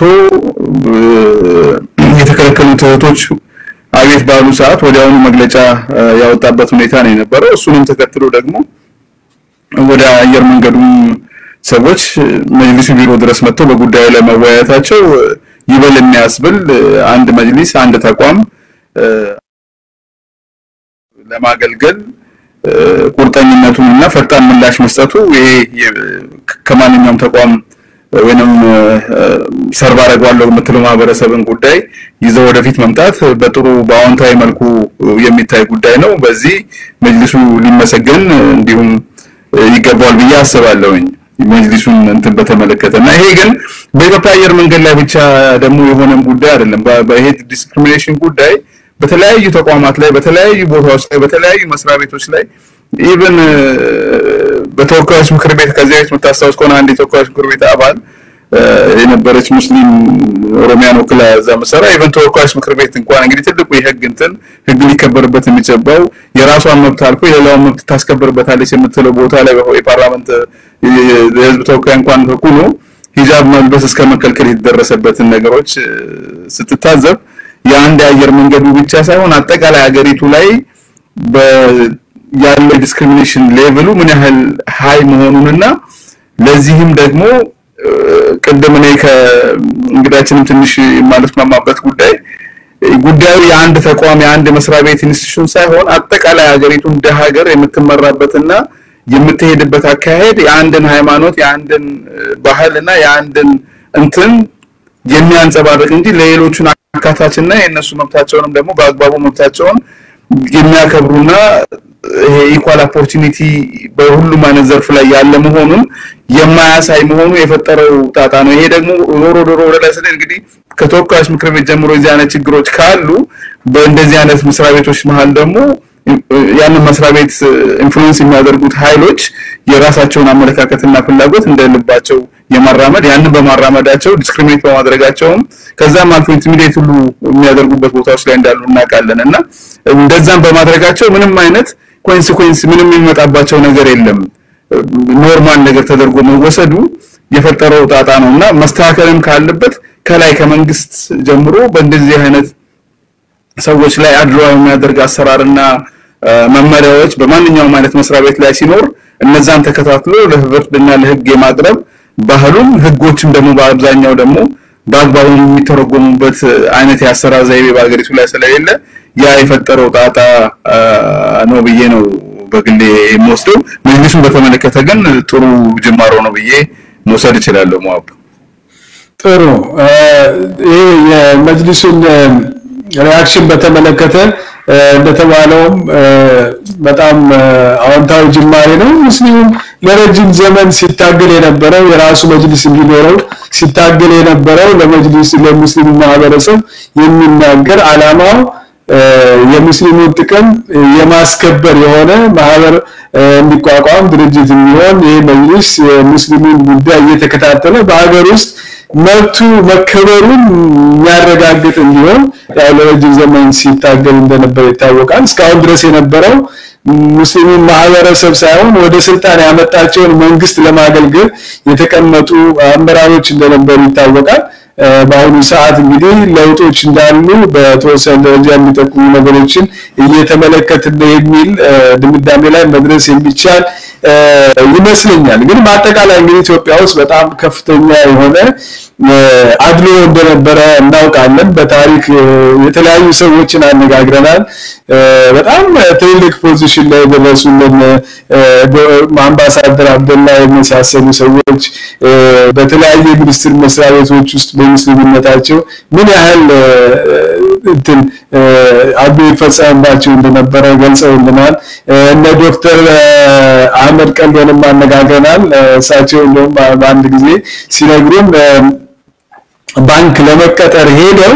የተከለከሉት እህቶች አቤት ባሉ ሰዓት ወዲያውኑ መግለጫ ያወጣበት ሁኔታ ነው የነበረው። እሱንም ተከትሎ ደግሞ ወደ አየር መንገዱም ሰዎች መጅሊሱ ቢሮ ድረስ መጥተው በጉዳዩ ላይ መወያየታቸው ይበል የሚያስብል አንድ መጅሊስ አንድ ተቋም ለማገልገል ቁርጠኝነቱን እና ፈጣን ምላሽ መስጠቱ ይሄ ከማንኛውም ተቋም ወይንም ሰርቭ አደርገዋለሁ የምትለው ማህበረሰብን ጉዳይ ይዘው ወደፊት መምጣት በጥሩ በአዎንታዊ መልኩ የሚታይ ጉዳይ ነው። በዚህ መጅሊሱ ሊመሰገን እንዲሁም ይገባዋል ብዬ አስባለሁኝ። መጅሊሱን እንትን በተመለከተ እና ይሄ ግን በኢትዮጵያ አየር መንገድ ላይ ብቻ ደግሞ የሆነም ጉዳይ አይደለም። በይሄ ዲስክሪሚኔሽን ጉዳይ በተለያዩ ተቋማት ላይ በተለያዩ ቦታዎች ላይ በተለያዩ መስሪያ ቤቶች ላይ ኢቭን በተወካዮች ምክር ቤት ከዚህ በፊት የምታስታውስ ከሆነ አንድ የተወካዮች ምክር ቤት አባል የነበረች ሙስሊም ኦሮሚያን ወክላ እዛ መሰራ ኢቨን ተወካዮች ምክር ቤት እንኳን እንግዲህ ትልቁ የህግ እንትን ህግ ሊከበርበት የሚገባው የራሷን መብት አልፎ የሌላውን መብት ታስከብርበታለች የምትለው ቦታ ላይ የፓርላመንት የህዝብ ተወካይ እንኳን ሁሉ ሂጃብ መልበስ እስከ መከልከል የተደረሰበትን ነገሮች ስትታዘብ የአንድ የአየር መንገዱ ብቻ ሳይሆን አጠቃላይ ሀገሪቱ ላይ ያለው ዲስክሪሚኔሽን ሌቭሉ ምን ያህል ሀይ መሆኑንና ለዚህም ደግሞ ቅድም እኔ ከእንግዳችንም ትንሽ የማልስማማበት ጉዳይ ጉዳዩ የአንድ ተቋም የአንድ መስሪያ ቤት ኢንስቲትዩሽን ሳይሆን አጠቃላይ ሀገሪቱ እንደ ሀገር የምትመራበትና የምትሄድበት አካሄድ የአንድን ሃይማኖት የአንድን ባህል እና የአንድን እንትን የሚያንጸባርቅ እንጂ ለሌሎቹን አካታችና የእነሱ መብታቸውንም ደግሞ በአግባቡ መብታቸውን የሚያከብሩና ይሄ ኢኳል ኦፖርቹኒቲ በሁሉም አይነት ዘርፍ ላይ ያለ መሆኑን የማያሳይ መሆኑ የፈጠረው ጣጣ ነው። ይሄ ደግሞ ዞሮ ዶሮ ወደ ላይ ስለ እንግዲህ ከተወካዮች ምክር ቤት ጀምሮ የዚህ አይነት ችግሮች ካሉ በእንደዚህ አይነት መስሪያ ቤቶች መሀል ደግሞ ያንን መስሪያ ቤት ኢንፍሉዌንስ የሚያደርጉት ኃይሎች የራሳቸውን አመለካከትና ፍላጎት እንደልባቸው የማራመድ ያንን በማራመዳቸው ዲስክሪሚኔት በማድረጋቸውም ከዛም አልፎ ኢንቲሚዴት ሁሉ የሚያደርጉበት ቦታዎች ላይ እንዳሉ እናውቃለን እና እንደዛም በማድረጋቸው ምንም አይነት ኮንሲኩዌንስ ምንም የሚመጣባቸው ነገር የለም። ኖርማል ነገር ተደርጎ መወሰዱ የፈጠረው ጣጣ ነው እና መስተካከልም ካለበት ከላይ ከመንግስት ጀምሮ በእንደዚህ አይነት ሰዎች ላይ አድሎ የሚያደርግ አሰራርና መመሪያዎች በማንኛውም አይነት መስሪያ ቤት ላይ ሲኖር እነዛን ተከታትሎ ለፍርድና ለህግ የማቅረብ ባህሉም ህጎችም ደግሞ በአብዛኛው ደግሞ በአግባቡ የሚተረጎሙበት አይነት የአሰራር ዘይቤ በሀገሪቱ ላይ ስለሌለ ያ የፈጠረው ጣጣ ነው ብዬ ነው በግሌ የምወስደው። መጅሊሱን በተመለከተ ግን ጥሩ ጅማሮ ነው ብዬ መውሰድ እችላለሁ። መዋብ ጥሩ። ይህ የመጅሊሱን ሪያክሽን በተመለከተ እንደተባለውም በጣም አዎንታዊ ጅማሬ ነው። ሙስሊሙም ለረጅም ዘመን ሲታገል የነበረው የራሱ መጅሊስ እንዲኖረው ሲታገል የነበረው ለመጅሊስ ለሙስሊሙ ማህበረሰብ የሚናገር አላማው የሙስሊሙን ጥቅም የማስከበር የሆነ ማህበር እንዲቋቋም ድርጅት የሚሆን ይህ መጅሊስ የሙስሊሙን ጉዳይ እየተከታተለ በሀገር ውስጥ መብቱ መከበሩን የሚያረጋግጥ እንዲሆን ያው ለረጅም ዘመን ሲታገል እንደነበር ይታወቃል። እስካሁን ድረስ የነበረው ሙስሊሙን ማህበረሰብ ሳይሆን ወደ ስልጣን ያመጣቸውን መንግስት ለማገልገል የተቀመጡ አመራሮች እንደነበሩ ይታወቃል። በአሁኑ ሰዓት እንግዲህ ለውጦች እንዳሉ በተወሰነ ደረጃ የሚጠቁሙ ነገሮችን እየተመለከትን ነው የሚል ድምዳሜ ላይ መድረስ የሚቻል ይመስለኛል። ግን በአጠቃላይ እንግዲህ ኢትዮጵያ ውስጥ በጣም ከፍተኛ የሆነ አድሎ እንደነበረ እናውቃለን። በታሪክ የተለያዩ ሰዎችን አነጋግረናል። በጣም ትልልቅ ፖዚሽን ላይ የደረሱልን አምባሳደር አብደላ የመሳሰሉ ሰዎች በተለያየ ሚኒስትር መስሪያ ቤቶች ውስጥ በሙስሊምነታቸው ምን ያህል እንትን አድሎ ይፈጸምባቸው እንደነበረ ገልጸውልናል። እነ ዶክተር አህመድ ቀልዶንም አነጋግረናል። እሳቸው እንደውም በአንድ ጊዜ ሲነግሩን ባንክ ለመቀጠር ሄደው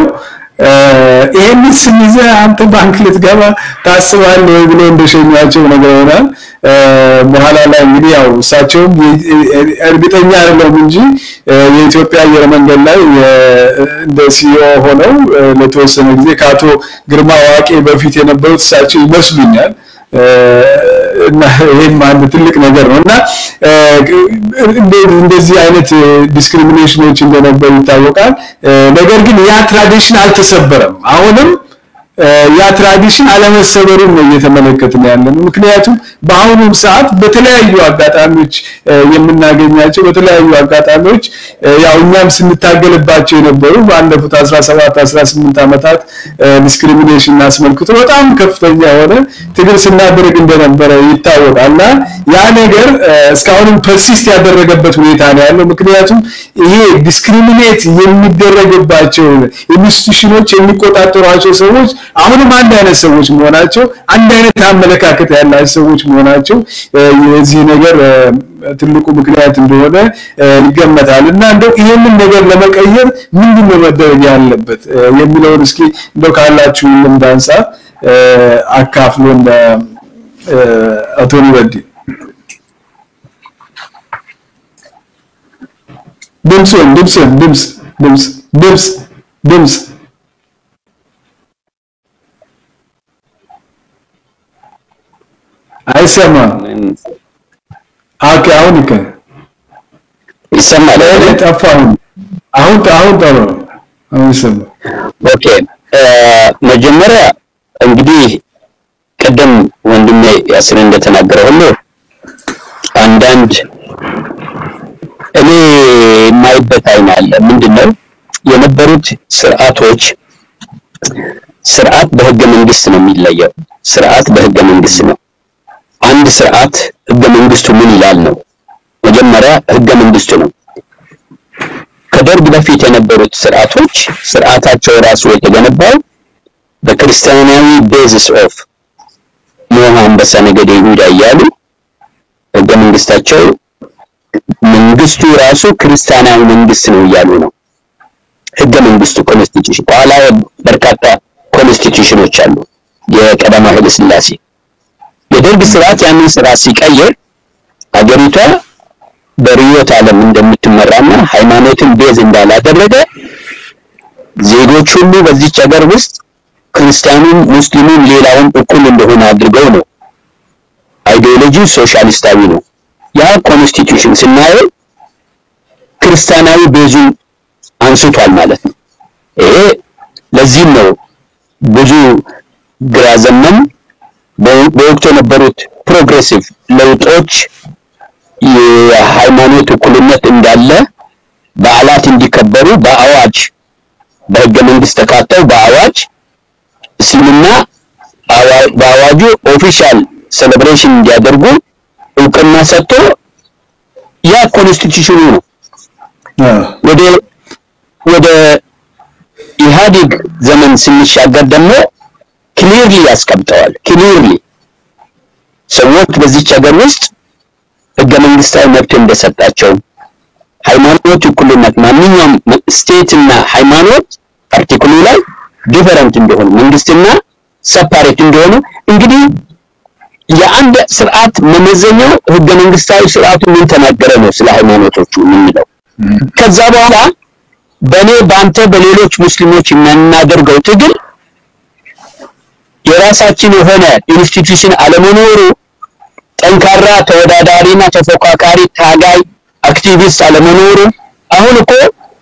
ይሄንን ስም ይዘህ አንተ ባንክ ልትገባ ታስባለህ ወይ ብሎ እንደሸኟቸው ነግረውናል። በኋላ ላይ እንግዲህ ያው እሳቸውም እርግጠኛ አይደለም እንጂ የኢትዮጵያ አየር መንገድ ላይ እንደ ሲኦ ሆነው ለተወሰነ ጊዜ ከአቶ ግርማ ዋቄ በፊት የነበሩት እሳቸው ይመስሉኛል። እና ይሄም አንድ ትልቅ ነገር ነው እና እንደዚህ አይነት ዲስክሪሚኔሽኖች እንደነበሩ ይታወቃል። ነገር ግን ያ ትራዲሽን አልተሰበረም። አሁንም ያ ትራዲሽን አለመሰበሩን ነው እየተመለከትን ያለ ነው። ምክንያቱም በአሁኑም ሰዓት በተለያዩ አጋጣሚዎች የምናገኛቸው በተለያዩ አጋጣሚዎች ያው እኛም ስንታገልባቸው የነበሩ ባለፉት 17 18 ዓመታት ዲስክሪሚኔሽን አስመልክቶ በጣም ከፍተኛ የሆነ ትግል ስናደርግ እንደነበረ ይታወቃል እና ያ ነገር እስካሁንም ፐርሲስት ያደረገበት ሁኔታ ነው ያለው። ምክንያቱም ይሄ ዲስክሪሚኔት የሚደረግባቸው ኢንስቲትዩሽኖች የሚቆጣጠሯቸው ሰዎች አሁንም አንድ አይነት ሰዎች መሆናቸው አንድ አይነት አመለካከት ያላቸው ሰዎች መሆናቸው የዚህ ነገር ትልቁ ምክንያት እንደሆነ ይገመታል እና እንደው ይህንን ነገር ለመቀየር ምንድን ነው መደረግ ያለበት የሚለውን እስኪ እንደው ካላችሁ ልምድ አንጻር አካፍሎን አቶ ኑረዲን ድምፅን ድምፅን ድምፅ ድምፅ ድምፅ ድምፅ አይሰማም። ኦኬ፣ አሁን ይከ ይሰማል። ጠፋ። አሁን አሁን አሁን ጠሩ። አሁን ይሰማል። ኦኬ፣ መጀመሪያ እንግዲህ ቅድም ወንድሜ ያስር እንደተናገረ ሁሉ አንዳንድ እኔ የማይበት አይን አለ። ምንድነው የነበሩት ስርዓቶች ስርዓት በህገ መንግስት ነው የሚለየው። ስርዓት በህገ መንግስት ነው። አንድ ስርዓት ህገ መንግስቱ ምን ይላል ነው። መጀመሪያ ህገ መንግስቱ ነው። ከደርግ በፊት የነበሩት ስርዓቶች ስርዓታቸው ራሱ የተገነባው በክርስቲያናዊ ቤዝስ ኦፍ ኖህ፣ አንበሳ፣ ነገደ ይሁዳ እያሉ ህገ መንግስታቸው መንግስቱ ራሱ ክርስቲያናዊ መንግስት ነው እያሉ ነው። ህገ መንግስቱ ኮንስቲቱሽን፣ በኋላ በርካታ ኮንስቲቱሽኖች አሉ። የቀዳማዊ ኃይለ ሥላሴ የደርግ ስርዓት ያንን ስርዓት ሲቀይር አገሪቷ በርዕዮተ ዓለም እንደምትመራና ሃይማኖትን ቤዝ እንዳላደረገ ዜጎች ሁሉ በዚች ሀገር ውስጥ ክርስቲያኑም፣ ሙስሊሙም ሌላውም እኩል እንደሆነ አድርገው ነው። አይዲዮሎጂው ሶሻሊስታዊ ነው። ያ ኮንስቲቱሽን ስናየው ክርስቲያናዊ ቤዙን አንስቷል ማለት ነው። ይሄ ለዚህም ነው ብዙ ግራ ዘመም በወቅቱ የነበሩት ፕሮግሬሲቭ ለውጦች የሃይማኖት እኩልነት እንዳለ በዓላት እንዲከበሩ በአዋጅ በህገ መንግስት ተካተው በአዋጅ እስልምና በአዋጁ ኦፊሻል ሴሌብሬሽን እንዲያደርጉ እውቅና ሰጥቶ ያ ኮንስቲቱሽኑ ነው። ወደ ወደ ኢህአዴግ ዘመን ስንሻገር ደግሞ ክሊርሊ ያስቀምጠዋል። ክሊርሊ ሰዎች በዚች ሀገር ውስጥ ህገ መንግስታዊ መብት እንደሰጣቸው ሃይማኖት እኩልነት፣ ማንኛውም ስቴት እና ሃይማኖት አርቲክሉ ላይ ዲፈረንት እንደሆኑ መንግስትና ሰፓሬት እንደሆኑ እንግዲህ የአንድ ስርዓት መመዘኛው ህገ መንግስታዊ ስርዓቱ ምን ተናገረ ነው ስለ ሃይማኖቶቹ የምንለው። ከዛ በኋላ በእኔ በአንተ በሌሎች ሙስሊሞች የምናደርገው ትግል የራሳችን የሆነ ኢንስቲትዩሽን አለመኖሩ ጠንካራ ተወዳዳሪና ተፎካካሪ ታጋይ አክቲቪስት አለመኖሩ አሁን እኮ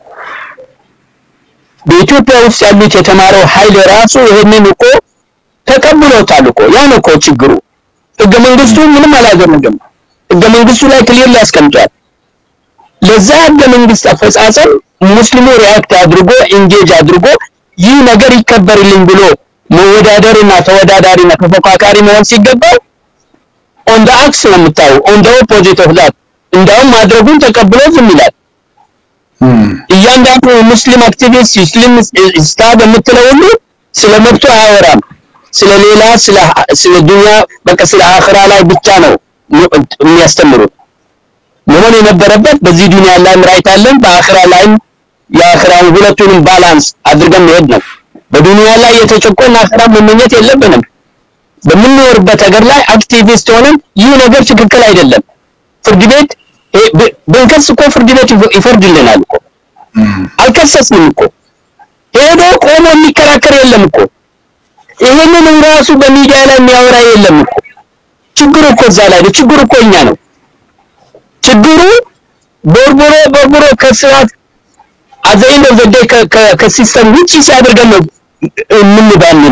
በኢትዮጵያ ውስጥ ያሉት የተማረው ኃይል ራሱ ይሄንን እኮ ተቀብሎታል እኮ ያን እኮ ችግሩ ህገ መንግስቱ ምንም አላደረገም ህገ መንግስቱ ላይ ክሊር ያስቀምጧል ለዛ ህገ መንግስት አፈጻጸም ሙስሊሙ ሪያክት አድርጎ ኢንጌጅ አድርጎ ይህ ነገር ይከበርልኝ ብሎ መወዳደርና ተወዳዳሪና ተፎካካሪ መሆን ሲገባው ኦን ደ አክስ ነው የምታየው ኦን ደ ኦፖዚት ኦፍ ዛት እንዳውም ማድረጉን ተቀብሎ ዝም ይላል እያንዳንዱ ሙስሊም አክቲቪስት ሙስሊም ስታብ የምትለው ሁሉ ስለ መብቱ አያወራም ስለ ሌላ ስለ ስለ ዱንያ በቃ ስለ አኽራ ላይ ብቻ ነው የሚያስተምሩት መሆን የነበረበት በዚህ ዱንያ ላይም ራይት አለን በአኽራ ላይም የአኽራውን ሁለቱንም ባላንስ አድርገን መሄድ ነው በዱንያ ላይ የተጨቆን አኽራ መመኘት የለብንም በምንኖርበት ሀገር ላይ አክቲቪስት ሆነን ይህ ነገር ትክክል አይደለም ፍርድ ቤት ብንከስ እኮ ፍርድ ቤት ይፈርድልናል እኮ አልከሰስንም እኮ ሄዶ ቆሞ የሚከራከር የለም እኮ ይሄንን ራሱ በሚዲያ ላይ የሚያወራ የለም እኮ ችግሩ እኮ እዛ ላይ ነው ችግሩ እኮ እኛ ነው ችግሩ ቦርቦሮ ቦርቦሮ ከስርዓት አዘይን ዘዴ ከሲስተም ውጪ ሲያደርገን ነው የምንባል ነው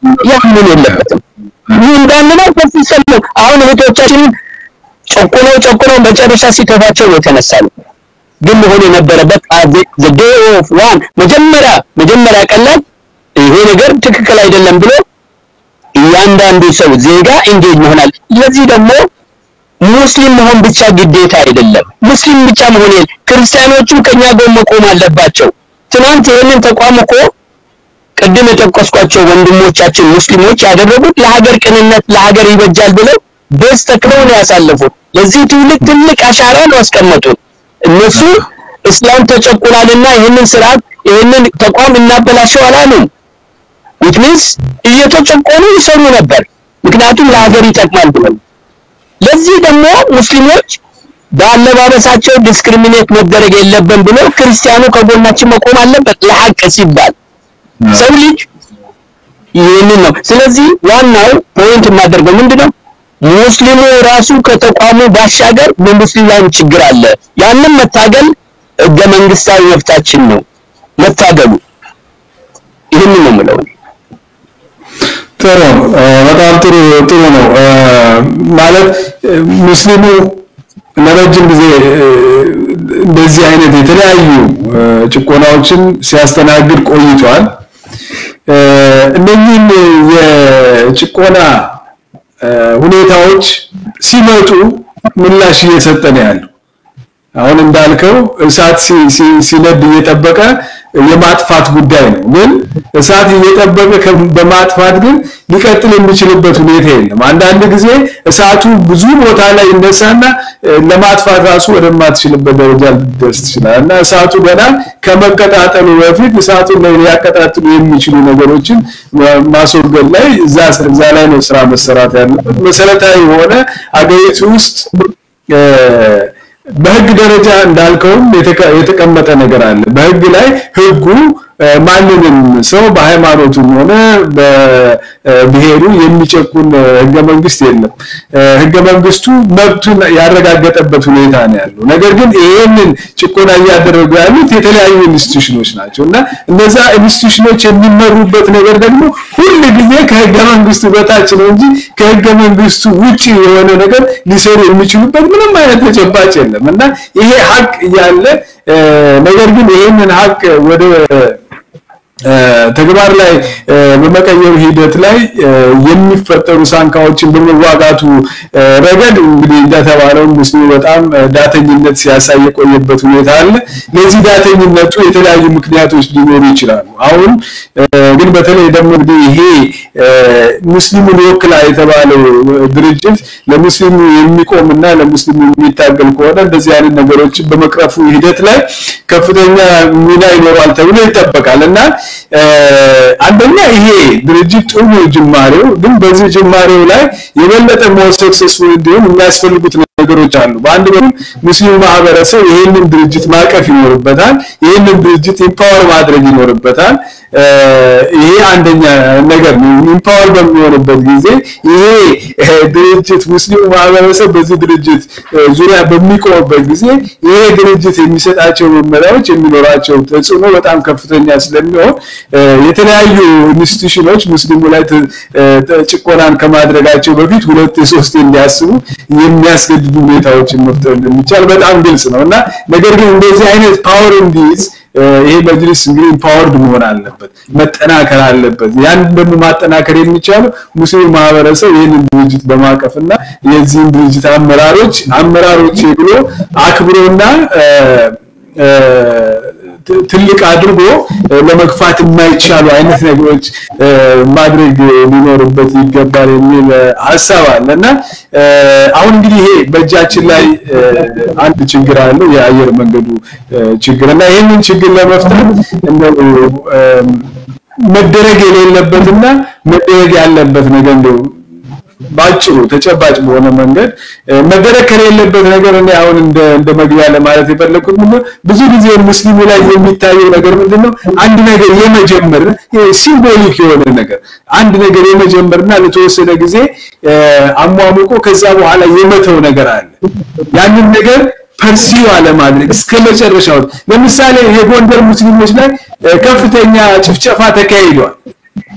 ያምን የለበትም። ይህ እንዳንለው በፍጹም አሁን እህቶቻችንን ጨቁነው ጨቁነው መጨረሻ ሲከፋቸው ነው የተነሳሉ። ግን መሆን የነበረበት the day of one መጀመሪያ መጀመሪያ ቀን ላይ ይሄ ነገር ትክክል አይደለም ብሎ እያንዳንዱ ሰው ዜጋ ኢንጌጅ መሆናል። ለዚህ ደግሞ ሙስሊም መሆን ብቻ ግዴታ አይደለም። ሙስሊም ብቻ መሆን የለ ክርስቲያኖቹም ከኛ ጎን መቆም አለባቸው። ትናንት ይህንን ተቋም እኮ ቅድም የጠቀስኳቸው ወንድሞቻችን ሙስሊሞች ያደረጉት ለሀገር ቅንነት ለሀገር ይበጃል ብለው ቤዝ ተክለው ነው ያሳለፉት። ለዚህ ትውልድ ትልቅ አሻራ ነው ያስቀመጡት። እነሱ እስላም ተጨቁናልና ይህንን ስርዓት ይህንን ተቋም እናበላሸው አላሉም። which means እየተጨቆኑ ይሰሩ ነበር፣ ምክንያቱም ለሀገር ይጠቅማል ብለው። ለዚህ ደግሞ ሙስሊሞች በአለባበሳቸው ዲስክሪሚኔት መደረግ የለብን ብሎ ክርስቲያኑ ከጎናችን መቆም አለበት ለሐቅ ሲባል ሰው ልጅ ይህንን ነው። ስለዚህ ዋናው ፖይንት የማደርገው ምንድነው ሙስሊሙ ራሱ ከተቋሙ ባሻገር በሙስሊም ላይም ችግር አለ። ያንን መታገል ህገ መንግስታዊ መብታችን ነው መታገሉ። ይህንን ነው የምለው። ጥሩ በጣም ጥሩ ጥሩ ነው ማለት ሙስሊሙ ለረጅም ጊዜ እንደዚህ አይነት የተለያዩ ጭቆናዎችን ሲያስተናግድ ቆይቷል። እነኚህን የጭቆና ሁኔታዎች ሲመጡ ምላሽ እየሰጠ ነው ያለው። አሁን እንዳልከው እሳት ሲነድ እየጠበቀ የማጥፋት ጉዳይ ነው። ግን እሳት እየጠበቀ በማጥፋት ግን ሊቀጥል የሚችልበት ሁኔታ የለም። አንዳንድ ጊዜ እሳቱ ብዙ ቦታ ላይ ይነሳና ለማጥፋት ራሱ ወደማትችልበት ደረጃ ሊደርስ ይችላል እና እሳቱ ገና ከመቀጣጠሉ በፊት እሳቱን ላይ ሊያቀጣጥሉ የሚችሉ ነገሮችን ማስወገድ ላይ እዛ እዛ ላይ ነው ስራ መሰራት ያለበት። መሰረታዊ የሆነ አገሪቱ ውስጥ በህግ ደረጃ እንዳልከውም የተቀመጠ ነገር አለ። በህግ ላይ ህጉ ማንንም ሰው በሃይማኖቱም ሆነ በብሔሩ የሚጨቁን ህገ መንግስት የለም። ህገ መንግስቱ መብቱን ያረጋገጠበት ሁኔታ ነው ያለው። ነገር ግን ይህንን ጭቆና እያደረጉ ያሉት የተለያዩ ኢንስቲትዩሽኖች ናቸው እና እነዛ ኢንስቲትዩሽኖች የሚመሩበት ነገር ደግሞ ሁል ጊዜ ከህገ መንግስቱ በታች ነው እንጂ ከህገ መንግስቱ ውጪ የሆነ ነገር ሊሰሩ የሚችሉበት ምንም አይነት ተጨባጭ የለም እና ይሄ ሀቅ እያለ ነገር ግን ይህንን ሀቅ ወደ ተግባር ላይ በመቀየሩ ሂደት ላይ የሚፈጠሩ ሳንካዎችን በመዋጋቱ ረገድ እንግዲህ እንደተባለው ሙስሊሙ በጣም ዳተኝነት ሲያሳይ የቆየበት ሁኔታ አለ። ለዚህ ዳተኝነቱ የተለያዩ ምክንያቶች ሊኖሩ ይችላሉ። አሁን ግን በተለይ ደግሞ እንግዲህ ይሄ ሙስሊሙን ይወክላል የተባለው ድርጅት ለሙስሊሙ የሚቆምና ለሙስሊሙ የሚታገል ከሆነ እንደዚህ አይነት ነገሮችን በመቅረፉ ሂደት ላይ ከፍተኛ ሚና ይኖራል ተብሎ ይጠበቃል እና አንደኛ ይሄ ድርጅት ጥሩ ጅማሬው፣ ግን በዚህ ጅማሬው ላይ የበለጠ ሞር ሰክሰስፉል እንዲሆን የሚያስፈልጉት ነገሮች አሉ። በአንድ በኩል ሙስሊሙ ማህበረሰብ ይህንን ድርጅት ማቀፍ ይኖርበታል። ይህንን ድርጅት ኢምፓወር ማድረግ ይኖርበታል። ይሄ አንደኛ ነገር ነው። ኢምፓወር በሚሆንበት ጊዜ ይሄ ድርጅት ሙስሊሙ ማህበረሰብ በዚህ ድርጅት ዙሪያ በሚቆምበት ጊዜ ይሄ ድርጅት የሚሰጣቸው መመሪያዎች የሚኖራቸው ተጽዕኖ በጣም ከፍተኛ ስለሚሆን የተለያዩ ኢንስቲትዩሽኖች ሙስሊሙ ላይ ጭቆናን ከማድረጋቸው በፊት ሁለት የሶስት እንዲያስቡ የሚያስገድዱ ሁኔታዎችን መፍጠር እንደሚቻል በጣም ግልጽ ነው እና ነገር ግን እንደዚህ አይነት ፓወር እንዲይዝ ይሄ መጅሊስ እንግዲህ ኢምፓወርድ መሆን አለበት፣ መጠናከር አለበት። ያን ደግሞ ማጠናከር የሚቻለው ሙስሊም ማህበረሰብ ይህንን ድርጅት በማቀፍና የዚህን ድርጅት አመራሮች አመራሮች ብሎ አክብሮና ትልቅ አድርጎ ለመግፋት የማይቻሉ አይነት ነገሮች ማድረግ ሊኖርበት ይገባል የሚል ሀሳብ አለ እና አሁን እንግዲህ ይሄ በእጃችን ላይ አንድ ችግር አለው፣ የአየር መንገዱ ችግር እና ይህንን ችግር ለመፍታት እንደው መደረግ የሌለበትና መደረግ ያለበት ነገር እንደው ባጭሩ ተጨባጭ በሆነ መንገድ መደረግ ከሌለበት ነገር እኔ አሁን እንደ እንደ መግቢያ ለማለት የፈለኩት ምንድነው ብዙ ጊዜ ሙስሊሙ ላይ የሚታየው ነገር ምንድነው አንድ ነገር የመጀመር ሲምቦሊክ የሆነ ነገር አንድ ነገር የመጀመርና ለተወሰነ ጊዜ አሟሙቆ ከዛ በኋላ የመተው ነገር አለ ያንን ነገር ፐርሲው አለማድረግ እስከ መጨረሻው ለምሳሌ የጎንደር ሙስሊሞች ላይ ከፍተኛ ጭፍጨፋ ተካሂዷል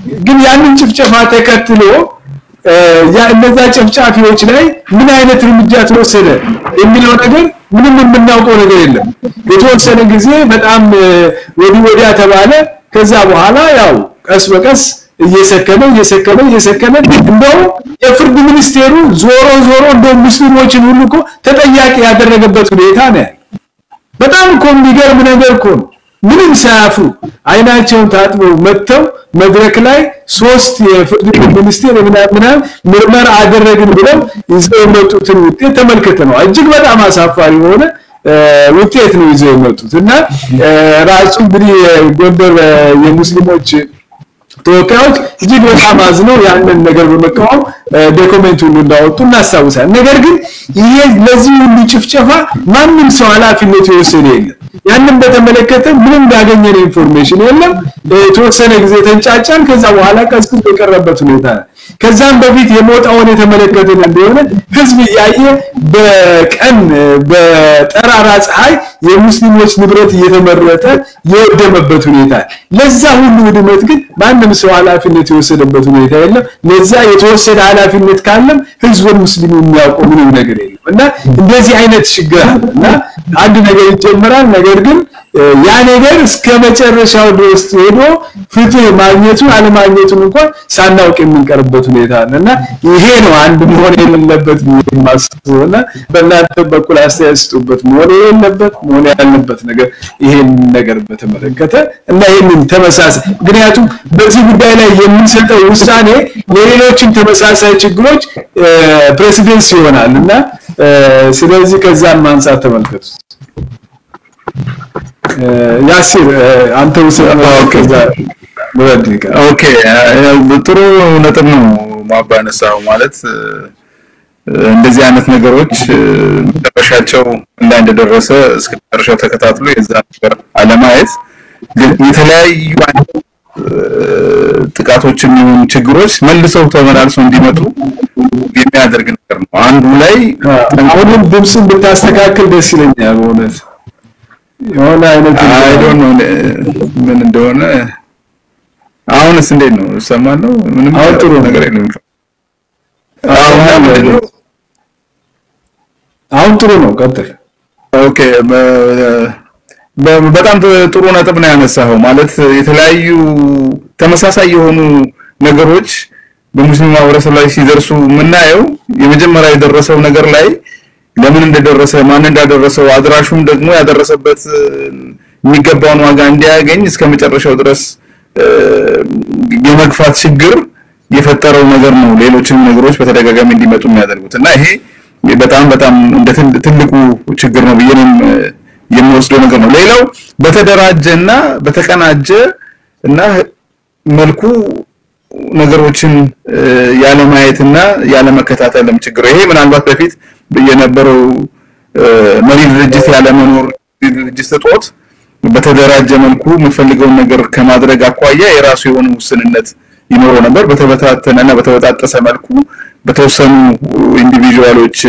ግን ያንን ጭፍጨፋ ተከትሎ ያ እነዛ ጨፍጫፊዎች ላይ ምን አይነት እርምጃ ተወሰደ የሚለው ነገር ምንም የምናውቀው ነገር የለም። የተወሰነ ጊዜ በጣም ወዲህ ወዲያ ተባለ። ከዛ በኋላ ያው ቀስ በቀስ እየሰከነ እየሰከነ እየሰከነ እንደው የፍርድ ሚኒስቴሩ ዞሮ ዞሮ እንደው ሙስሊሞችን ሁሉ እኮ ተጠያቂ ያደረገበት ሁኔታ ነው። በጣም እኮ የሚገርም ነገር እኮ ነው። ምንም ሳያፍሩ አይናቸውን ታጥበው መጥተው መድረክ ላይ ሶስት የፍርድ ሚኒስቴር ምናምን ምርመራ አደረግን ብለው ይዘው የመጡትን ውጤት ተመልክተነዋል። እጅግ በጣም አሳፋሪ የሆነ ውጤት ነው ይዘው የመጡት እና ራሱ እንግዲህ ጎንደር የሙስሊሞች ተወካዮች እጅግ በጣም አዝነው ያንን ነገር በመቃወም ዶክመንት ሁሉ እንዳወጡ እናስታውሳለን። ነገር ግን ይሄ ለዚህ ሁሉ ጭፍጨፋ ማንም ሰው ኃላፊነት የወሰደ የለም። ያንን በተመለከተ ምንም ያገኘን ኢንፎርሜሽን የለም። የተወሰነ ጊዜ ተንጫጫን። ከዛ በኋላ ቀዝቅዞ የቀረበት ሁኔታ ነው። ከዛም በፊት የሞጣውን የተመለከትን እንደሆነ ህዝብ እያየ በቀን በጠራራ ፀሐይ የሙስሊሞች ንብረት እየተመረጠ የወደመበት ሁኔታ ለዛ ሁሉ ውድመት ግን ማንም ሰው ኃላፊነት የወሰደበት ሁኔታ የለም። ለዛ የተወሰደ ኃላፊነት ካለም ህዝብ ሙስሊሙ የሚያውቀው ምንም ነገር የለም እና እንደዚህ አይነት ችግር አለ እና አንድ ነገር ይጀምራል። ነገር ግን ያ ነገር እስከ መጨረሻው ድረስ ሄዶ ፍትህ ማግኘቱን አለማግኘቱን እንኳን ሳናውቅ የምንቀርበት ሁኔታ አለ እና ይሄ ነው አንድ መሆን የሌለበት የማስበው እና በእናንተ በኩል አስተያየት ስጡበት። መሆን የሌለበት መሆን ያለበት ነገር ይሄን ነገር በተመለከተ እና ይህንን ተመሳሳይ ምክንያቱም በዚህ ጉዳይ ላይ የምንሰጠው ውሳኔ ለሌሎችም ተመሳሳይ ችግሮች ፕሬሲደንስ ይሆናል እና ስለዚህ ከዛም ማንሳት ተመልከቱት። ያሲር አንተ ውሰድ ከዛ ኦኬ ጥሩ ነጥብ ነው ማባነሳው ማለት እንደዚህ አይነት ነገሮች መጨረሻቸው ላይ እንደደረሰ እስከ መጨረሻው ተከታትሎ የዛ ነገር አለማየት የተለያዩ ጥቃቶችም ይሁን ችግሮች መልሰው ተመላልሰው እንዲመጡ የሚያደርግ ነገር ነው። አንዱ ላይ አሁንም ድምፅን ብታስተካክል ደስ ይለኛል በእውነት የሆነ አይነት አይ ዶንት ኖ ምን እንደሆነ አሁንስ እንዴት ነው እሰማለሁ ምንም አሁን ጥሩ ነገር የለም አሁን አሁን ጥሩ ነው ቀጥል ኦኬ በጣም ጥሩ ነጥብ ነው ያነሳኸው ማለት የተለያዩ ተመሳሳይ የሆኑ ነገሮች በሙስሊም ማህበረሰብ ላይ ሲደርሱ የምናየው የመጀመሪያ የደረሰው ነገር ላይ ለምን እንደደረሰ ማን እንዳደረሰው አድራሹም ደግሞ ያደረሰበት የሚገባውን ዋጋ እንዲያገኝ እስከ መጨረሻው ድረስ የመግፋት ችግር የፈጠረው ነገር ነው። ሌሎችም ነገሮች በተደጋጋሚ እንዲመጡ የሚያደርጉት እና ይሄ በጣም በጣም እንደ ትልቁ ችግር ነው ብዬ የምወስደው ነገር ነው። ሌላው በተደራጀና በተቀናጀ እና መልኩ ነገሮችን ያለማየትና ያለመከታተልም ችግር ይሄ ምናልባት በፊት የነበረው መሪ ድርጅት ያለመኖር ድርጅት እጦት በተደራጀ መልኩ የምፈልገውን ነገር ከማድረግ አኳያ የራሱ የሆነ ውስንነት ይኖረው ነበር። በተበታተነና በተበጣጠሰ መልኩ በተወሰኑ ኢንዲቪዥዋሎች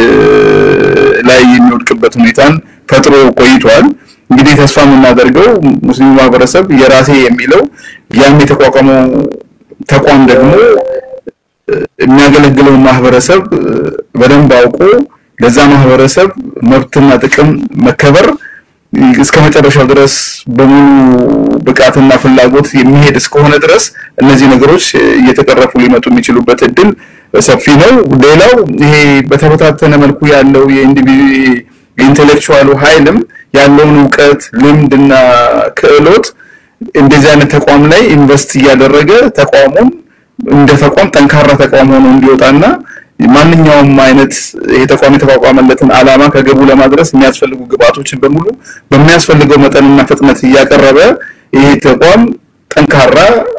ላይ የሚወድቅበት ሁኔታን ፈጥሮ ቆይቷል። እንግዲህ ተስፋ የምናደርገው ሙስሊሙ ማህበረሰብ የራሴ የሚለው ያም የተቋቋመው ተቋም ደግሞ የሚያገለግለውን ማህበረሰብ በደንብ አውቆ ለዛ ማህበረሰብ መብትና ጥቅም መከበር እስከ መጨረሻው ድረስ በሙሉ ብቃትና ፍላጎት የሚሄድ እስከሆነ ድረስ እነዚህ ነገሮች እየተቀረፉ ሊመጡ የሚችሉበት እድል ሰፊ ነው። ሌላው ይሄ በተበታተነ መልኩ ያለው የኢንቴሌክቹዋሉ ኃይልም ያለውን እውቀት ልምድና ክህሎት እንደዚህ አይነት ተቋም ላይ ኢንቨስት እያደረገ ተቋሙን እንደ ተቋም ጠንካራ ተቋም ሆኖ እንዲወጣና ማንኛውም አይነት ይሄ ተቋም የተቋቋመለትን ዓላማ ከገቡ ለማድረስ የሚያስፈልጉ ግብአቶችን በሙሉ በሚያስፈልገው መጠንና ፍጥነት እያቀረበ ይሄ ተቋም ጠንካራ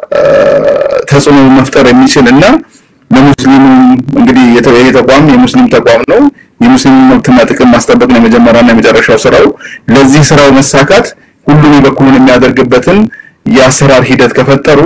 ተጽዕኖ መፍጠር የሚችል እና ለሙስሊሙ እንግዲህ ይሄ ተቋም የሙስሊም ተቋም ነው። የሙስሊም መብትና ጥቅም ማስጠበቅ ነው የመጀመሪያና የመጨረሻው ስራው። ለዚህ ስራው መሳካት ሁሉም የበኩሉን የሚያደርግበትን የአሰራር ሂደት ከፈጠሩ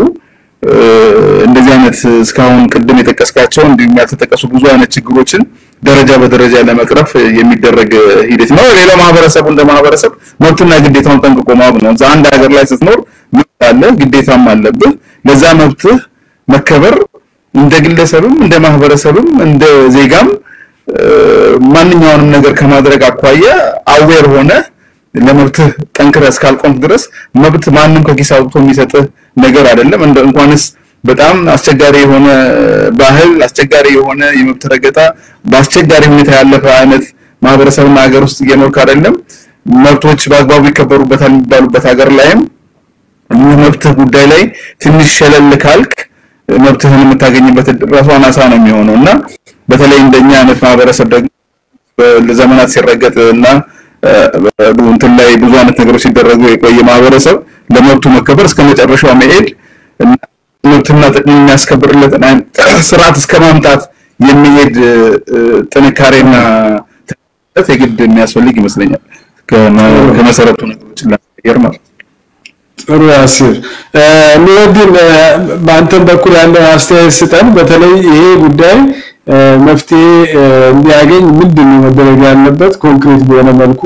እንደዚህ አይነት እስካሁን ቅድም የጠቀስካቸው እንዲሁም ያልተጠቀሱ ብዙ አይነት ችግሮችን ደረጃ በደረጃ ለመቅረፍ የሚደረግ ሂደት ነው። ሌላው ማህበረሰቡ እንደ ማህበረሰብ መብትና ግዴታውን ጠንቅቆ ማወቅ ነው። እዛ አንድ ሀገር ላይ ስትኖር መብት አለ፣ ግዴታም አለብህ። ለዛ መብትህ መከበር እንደ ግለሰብም እንደ ማህበረሰብም እንደ ዜጋም ማንኛውንም ነገር ከማድረግ አኳያ አዌር ሆነ ለመብትህ ጠንክረህ እስካልቆምክ ድረስ መብት ማንም ከኪስ አውጥቶ የሚሰጥህ ነገር አይደለም። እንደ እንኳንስ በጣም አስቸጋሪ የሆነ ባህል፣ አስቸጋሪ የሆነ የመብት ረገጣ፣ በአስቸጋሪ ሁኔታ ያለፈ አይነት ማህበረሰብና ሀገር ውስጥ እየኖርክ አይደለም መብቶች በአግባቡ ይከበሩበታል የሚባሉበት ሀገር ላይም መብትህ ጉዳይ ላይ ትንሽ ሸለል ካልክ መብትህን የምታገኝበት ራሱ አናሳ ነው የሚሆነው እና በተለይ እንደኛ አይነት ማህበረሰብ ደግሞ ለዘመናት ሲረገጥ እና እንትን ላይ ብዙ አይነት ነገሮች ሲደረጉ የቆየ ማህበረሰብ ለመብቱ መከበር እስከ መጨረሻው መሄድ መብትና ጥቅም የሚያስከብርለትን ስርዓት እስከ ማምጣት የሚሄድ ጥንካሬና የግድ የሚያስፈልግ ይመስለኛል ከመሰረቱ ነገሮችን ለመቀየር ማለት ጥሩ ያሲር ኑረዲን በአንተም በኩል ያለው አስተያየት ስጠን በተለይ ይሄ ጉዳይ መፍትሄ እንዲያገኝ ምንድን ነው መደረግ ያለበት ኮንክሪት በሆነ መልኩ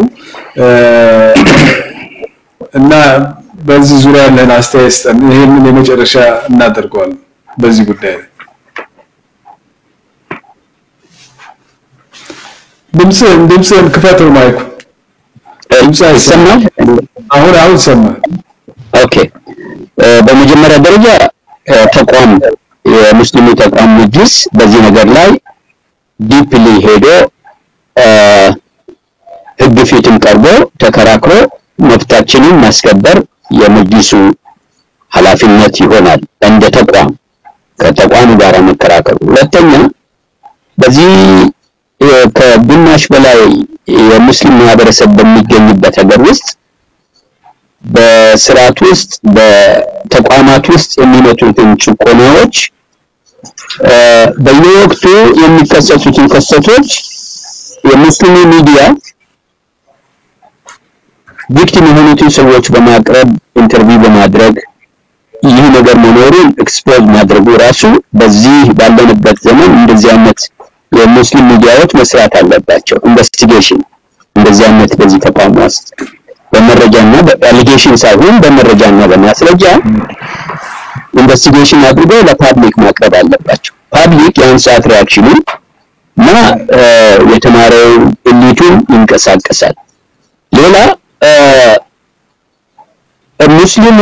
እና በዚህ ዙሪያ ያለን አስተያየት ስጠን ይሄንን የመጨረሻ እናደርገዋለን በዚህ ጉዳይ ላይ ድምፅህን ድምፅህን ክፈተው ማይኩ ድምፅ ይሰማል አሁን አሁን ሰማ ኦኬ በመጀመሪያ ደረጃ ተቋም የሙስሊሙ ተቋም መጅሊስ በዚህ ነገር ላይ ዲፕሊ ሄዶ ህግ ፊትም ቀርቦ ተከራክሮ መብታችንን ማስከበር የመጅሊሱ ኃላፊነት ይሆናል እንደ ተቋም ከተቋሙ ጋር መከራከሩ ሁለተኛ በዚህ ከግማሽ በላይ የሙስሊም ማህበረሰብ በሚገኝበት ሀገር ውስጥ በስርዓት ውስጥ በተቋማት ውስጥ የሚመጡትን ጭቆናዎች በየወቅቱ የሚከሰቱትን ክስተቶች የሙስሊሙ ሚዲያ ቪክቲም የሆኑትን ሰዎች በማቅረብ ኢንተርቪው በማድረግ ይህ ነገር መኖሩን ኤክስፖዝ ማድረጉ ራሱ በዚህ ባለንበት ዘመን እንደዚህ አይነት የሙስሊም ሚዲያዎች መስራት አለባቸው። ኢንቨስቲጌሽን እንደዚህ አይነት በዚህ ተቋም ውስጥ በመረጃና በአሊጌሽን ሳይሆን በመረጃና በማስረጃ ኢንቨስቲጌሽን አድርገው ለፓብሊክ ማቅረብ አለባቸው። ፓብሊክ ያን ሰዓት ሪያክሽኑ እና የተማረው ኤሊቱን ይንቀሳቀሳል። ሌላ ሙስሊሙ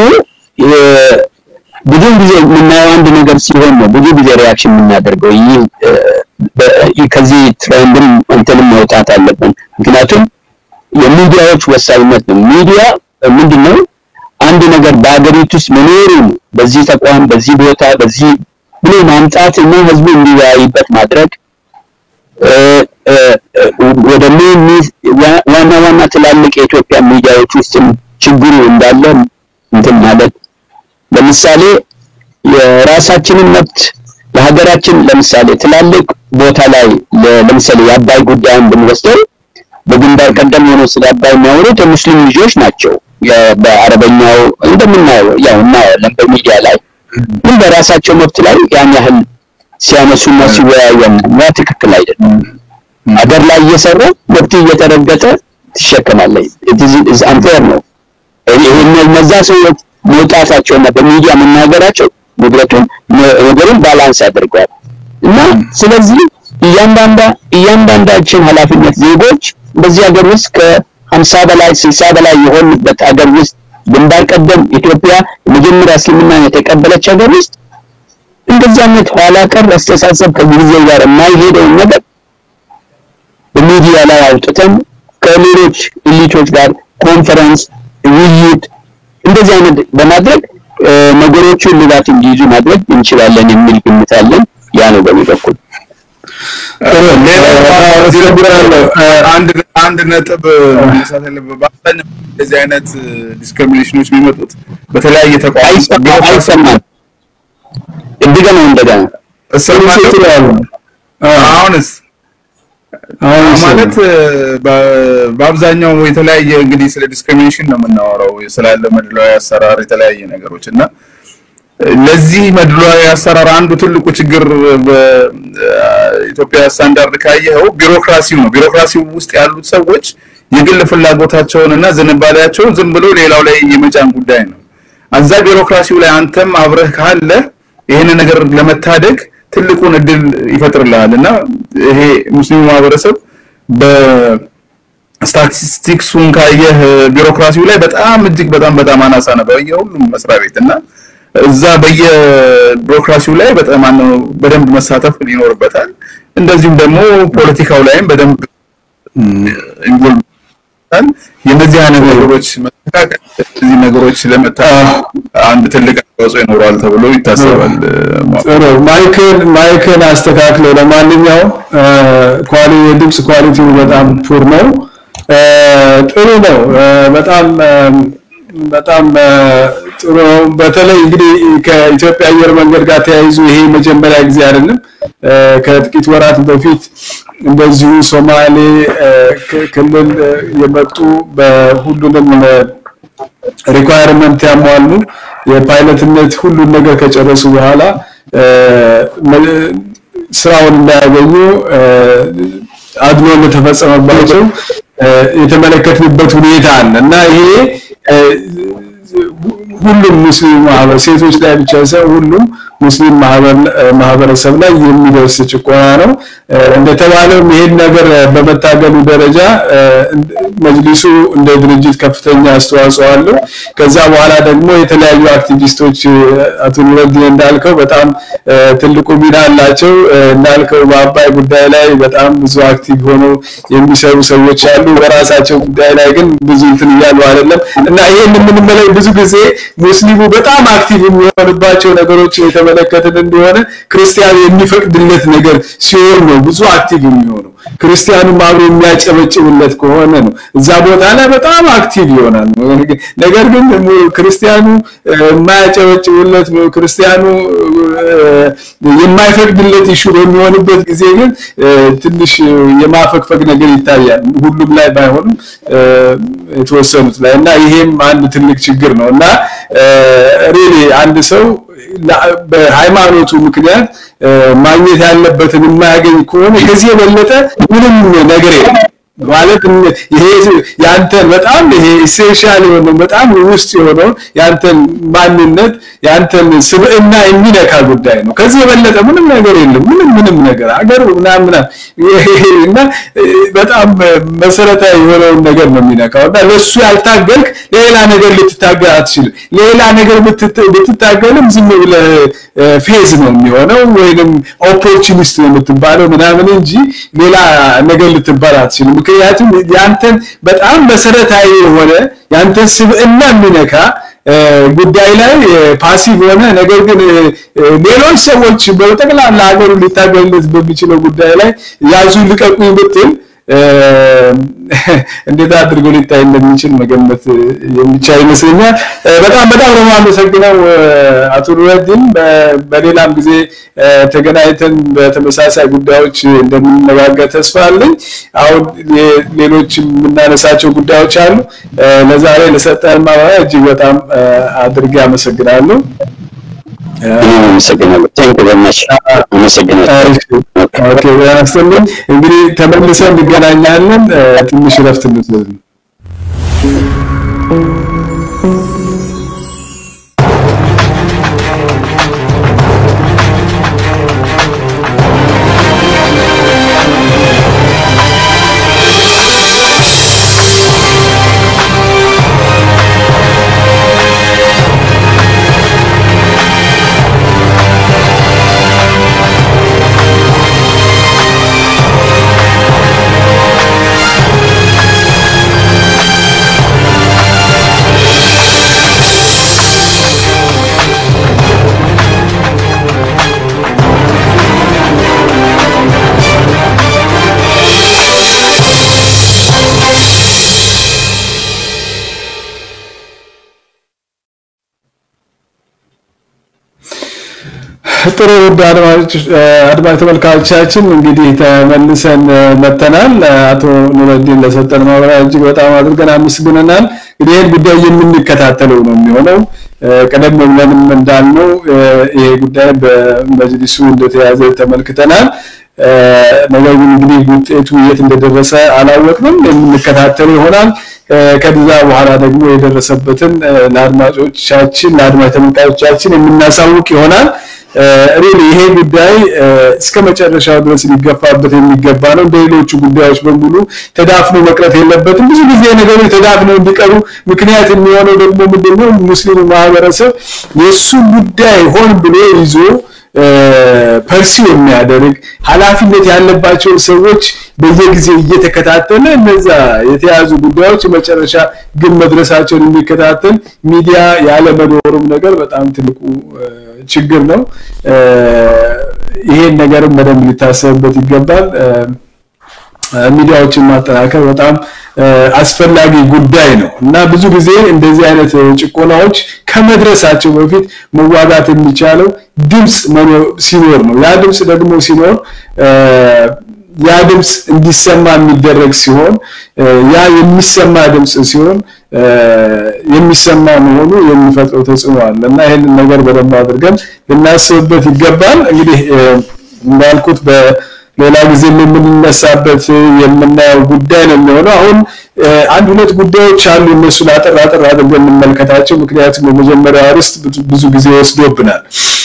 ብዙ ጊዜ የምናየው አንድ ነገር ሲሆን ነው ብዙ ጊዜ ሪያክሽን የምናደርገው። ይህ ከዚህ ትሬንድም እንትንም መውጣት አለብን። ምክንያቱም የሚዲያዎች ወሳኝነት ነው። ሚዲያ ምንድን ነው? አንድ ነገር በሀገሪቱ ውስጥ መኖሩን በዚህ ተቋም፣ በዚህ ቦታ፣ በዚህ ብሎ ማምጣት እና ህዝቡ እንዲወያይበት ማድረግ ወደ ዋና ዋና ትላልቅ የኢትዮጵያ ሚዲያዎች ውስጥም ችግሩ እንዳለ እንትን ማለት ለምሳሌ የራሳችንን መብት ለሀገራችን ለምሳሌ ትላልቅ ቦታ ላይ ለምሳሌ የአባይ ጉዳይን ብንወስደው በግንባር ቀደም ሆነው ስለ አባይ የሚያወሩት የሙስሊም ልጆች ናቸው። በአረበኛው እንደምናየው ያው እናያለን በሚዲያ ላይ ግን በራሳቸው መብት ላይ ያን ያህል ሲያነሱና ሲወያዩ ያ ትክክል አይደለም። ሀገር ላይ እየሰራ መብት እየተረገጠ ትሸከማለህ። ኢዝ አንፌር ነው። እነዛ ሰዎች መውጣታቸውና በሚዲያ መናገራቸው ንብረቱን ነገሩን ባላንስ ያደርገዋል እና ስለዚህ እያንዳንዳ እያንዳንዳችን ኃላፊነት ዜጎች በዚህ ሀገር ውስጥ ከሀምሳ በላይ ስልሳ በላይ የሆኑበት ሀገር ውስጥ ግንባር ቀደም ኢትዮጵያ የመጀመሪያ እስልምናን የተቀበለች ሀገር ውስጥ እንደዚህ አይነት ኋላ ቀር አስተሳሰብ ከጊዜ ጋር የማይሄደውን ነገር በሚዲያ ላይ አውጥተን ከሌሎች ኢሊቶች ጋር ኮንፈረንስ፣ ውይይት እንደዚህ አይነት በማድረግ ነገሮቹ ልባት እንዲይዙ ማድረግ እንችላለን የሚል ግምት አለን። ያ ነው በእኔ በኩል። አንድ ነጥብ መነሳት ያለበት በአብዛኛው እንደዚህ አይነት ዲስክሪሚኔሽኖች የሚመጡት በተለያየ ተቋም አይሰማም። እንደገና እንደገና አሁንስ ማለት በአብዛኛው የተለያየ እንግዲህ ስለ ዲስክሪሚኔሽን ነው የምናወራው ስላለ መድሏዊ አሰራር የተለያየ ነገሮች እና ለዚህ መድሏዊ አሰራር አንዱ ትልቁ ችግር በኢትዮጵያ ስታንዳርድ ካየኸው ቢሮክራሲው ነው። ቢሮክራሲው ውስጥ ያሉት ሰዎች የግል ፍላጎታቸውን እና ዝንባሌያቸውን ዝም ብሎ ሌላው ላይ የመጫን ጉዳይ ነው። እዛ ቢሮክራሲው ላይ አንተም አብረህ ካለ ይህንን ነገር ለመታደግ ትልቁን እድል ይፈጥርልሃል እና ይሄ ሙስሊሙ ማህበረሰብ በስታቲስቲክሱን ካየህ ቢሮክራሲው ላይ በጣም እጅግ በጣም በጣም አናሳ ነው በየሁሉም መስሪያ ቤት እና እዛ በየቢሮክራሲው ላይ በጣም በደንብ መሳተፍ ይኖርበታል። እንደዚሁም ደግሞ ፖለቲካው ላይም በደንብ ኢንቮልቭ የነዚህ አይነት ነገሮች መስተካከል እነዚህ ነገሮች ለመታ አንድ ትልቅ አስተዋጽኦ ይኖረዋል ተብሎ ይታሰባል። ጥሩ ማይክል ማይክል አስተካክለው። ለማንኛውም ኳሊ የድምፅ ኳሊቲው በጣም ፑር ነው። ጥሩ ነው። በጣም በጣም ጥሩ ነው። በተለይ እንግዲህ ከኢትዮጵያ አየር መንገድ ጋር ተያይዞ ይሄ መጀመሪያ ጊዜ አይደለም። ከጥቂት ወራት በፊት እንደዚሁ ሶማሌ ክልል የመጡ በሁሉንም ሪኳየርመንት ያሟሉ የፓይለትነት ሁሉን ነገር ከጨረሱ በኋላ ስራውን እንዳያገኙ አድሎ እንደተፈጸመባቸው የተመለከትንበት ሁኔታ አለ እና ይሄ ሁሉም ሙስሊም ማህበር ሴቶች ላይ ብቻ ሳይሆን ሁሉም ሙስሊም ማህበረሰብ ላይ የሚደርስ ጭቆና ነው። እንደተባለውም ይሄን ነገር በመታገሉ ደረጃ መጅሊሱ እንደ ድርጅት ከፍተኛ አስተዋጽኦ አለው። ከዛ በኋላ ደግሞ የተለያዩ አክቲቪስቶች አቶ ኑረዲን እንዳልከው በጣም ትልቁ ሚና አላቸው። እንዳልከው በአባይ ጉዳይ ላይ በጣም ብዙ አክቲቭ ሆነው የሚሰሩ ሰዎች አሉ። በራሳቸው ጉዳይ ላይ ግን ብዙ እንትን እያሉ አይደለም እና ይሄን የምንመለከት ብዙ ጊዜ ሙስሊሙ በጣም አክቲቭ የሚሆንባቸው ነገሮች የተመለከትን እንደሆነ ክርስቲያኑ የሚፈቅድለት ነገር ሲሆን ነው ብዙ አክቲቭ የሚሆነው። ክርስቲያኑም አብሮ የሚያጨበጭብለት ከሆነ ነው እዛ ቦታ ላይ በጣም አክቲቭ ይሆናል። ነገር ግን ክርስቲያኑ የማያጨበጭብለት ክርስቲያኑ የማይፈቅድለት ኢሹ በሚሆንበት ጊዜ ግን ትንሽ የማፈግፈግ ነገር ይታያል። ሁሉም ላይ ባይሆንም የተወሰኑት ላይ እና ይሄም አንድ ትልቅ ችግር ነው እና ሪሊ አንድ ሰው በሃይማኖቱ ምክንያት ማግኘት ያለበትን የማያገኝ ከሆነ ከዚህ የበለጠ ምንም ነገር የለም። ማለት ይሄ ያንተን በጣም ይሄ ኢሴንሻል የሆነው በጣም ውስጥ የሆነው ያንተን ማንነት ያንተን ስብዕና የሚነካ ጉዳይ ነው። ከዚህ የበለጠ ምንም ነገር የለም። ምንም ምንም ነገር አገር ምናምን እና በጣም መሰረታዊ የሆነውን ነገር ነው የሚነካው እና ለሱ ያልታገልክ ሌላ ነገር ልትታገል አትችልም። ሌላ ነገር ብትታገልም ዝም ብለህ ፌዝ ነው የሚሆነው ወይንም ኦፖርቹኒስት ነው የምትባለው ምናምን እንጂ ሌላ ነገር ልትባል አትችልም። ምክንያቱም ያንተን በጣም መሰረታዊ የሆነ ያንተን ስብዕና የሚነካ ጉዳይ ላይ ፓሲቭ ሆነ ነገር ግን ሌሎች ሰዎች በጠቅላላ ሀገሩ ሊታገልለት በሚችለው ጉዳይ ላይ ያዙ ልቀቁኝ ብትል እንዴት አድርጎ ሊታይ እንደሚችል መገመት የሚቻል ይመስለኛል። በጣም በጣም ነው የማመሰግነው አቶ ኑረዲን። በሌላም ጊዜ ተገናኝተን በተመሳሳይ ጉዳዮች እንደምንነጋገር ተስፋ አለኝ። አሁን ሌሎች የምናነሳቸው ጉዳዮች አሉ። ለዛሬ ለሰጠን ማብራሪያ እጅግ በጣም አድርጌ አመሰግናለሁ። አመሰግናለሁ። ቴንክ ዩ ቨሪ አመሰግናለሁ። ኦኬ ያስተምር እንግዲህ ተመልሰን እንገናኛለን። ትንሽ ረፍት እንውሰድ። ጥሩ ውድ አድማጭ ተመልካቾቻችን እንግዲህ ተመልሰን መተናል። አቶ ኑረዲን ለሰጠን ማብራሪያ እጅግ በጣም አድርገን አመስግነናል። እንግዲህ ይህን ጉዳይ የምንከታተለው ነው የሚሆነው። ቀደም ብለንም እንዳልነው ይሄ ጉዳይ በመጅሊሱ እንደተያዘ ተመልክተናል። ነገር ግን እንግዲህ ውጤቱ የት እንደደረሰ አላወቅንም። የምንከታተል ይሆናል። ከዛ በኋላ ደግሞ የደረሰበትን ለአድማጮቻችን ለአድማጭ ተመልካቾቻችን የምናሳውቅ ይሆናል። ሪሊ ይሄ ጉዳይ እስከ መጨረሻው ድረስ ሊገፋበት የሚገባ ነው። እንደ ሌሎቹ ጉዳዮች በሙሉ ተዳፍኖ መቅረት የለበትም። ብዙ ጊዜ ነገሮች ተዳፍነው እንዲቀሩ ምክንያት የሚሆነው ደግሞ ምንድነው ሙስሊሙ ማህበረሰብ የእሱ ጉዳይ ሆን ብሎ ይዞ ፐርሲው የሚያደርግ ኃላፊነት ያለባቸው ሰዎች በየጊዜው እየተከታተለ እነዛ የተያዙ ጉዳዮች መጨረሻ ግን መድረሳቸውን የሚከታተል ሚዲያ ያለመኖሩም ነገር በጣም ትልቁ ችግር ነው። ይሄን ነገርም በደንብ ሊታሰብበት ይገባል። ሚዲያዎችን ማጠናከር በጣም አስፈላጊ ጉዳይ ነው እና ብዙ ጊዜ እንደዚህ አይነት ጭቆናዎች ከመድረሳቸው በፊት መዋጋት የሚቻለው ድምፅ ሲኖር ነው። ያ ድምፅ ደግሞ ሲኖር ያ ድምፅ እንዲሰማ የሚደረግ ሲሆን ያ የሚሰማ ድምፅ ሲሆን የሚሰማ መሆኑ የሚፈጥረው ተጽዕኖ አለ እና ይህንን ነገር በደንብ አድርገን ልናስብበት ይገባል። እንግዲህ እንዳልኩት በሌላ ጊዜ የምንነሳበት የምናየው ጉዳይ ነው የሚሆነው። አሁን አንድ ሁለት ጉዳዮች አሉ። እነሱን አጠር አጠር አድርገን እንመልከታቸው። ምክንያቱም የመጀመሪያው አርዕስት ብዙ ጊዜ ወስዶብናል።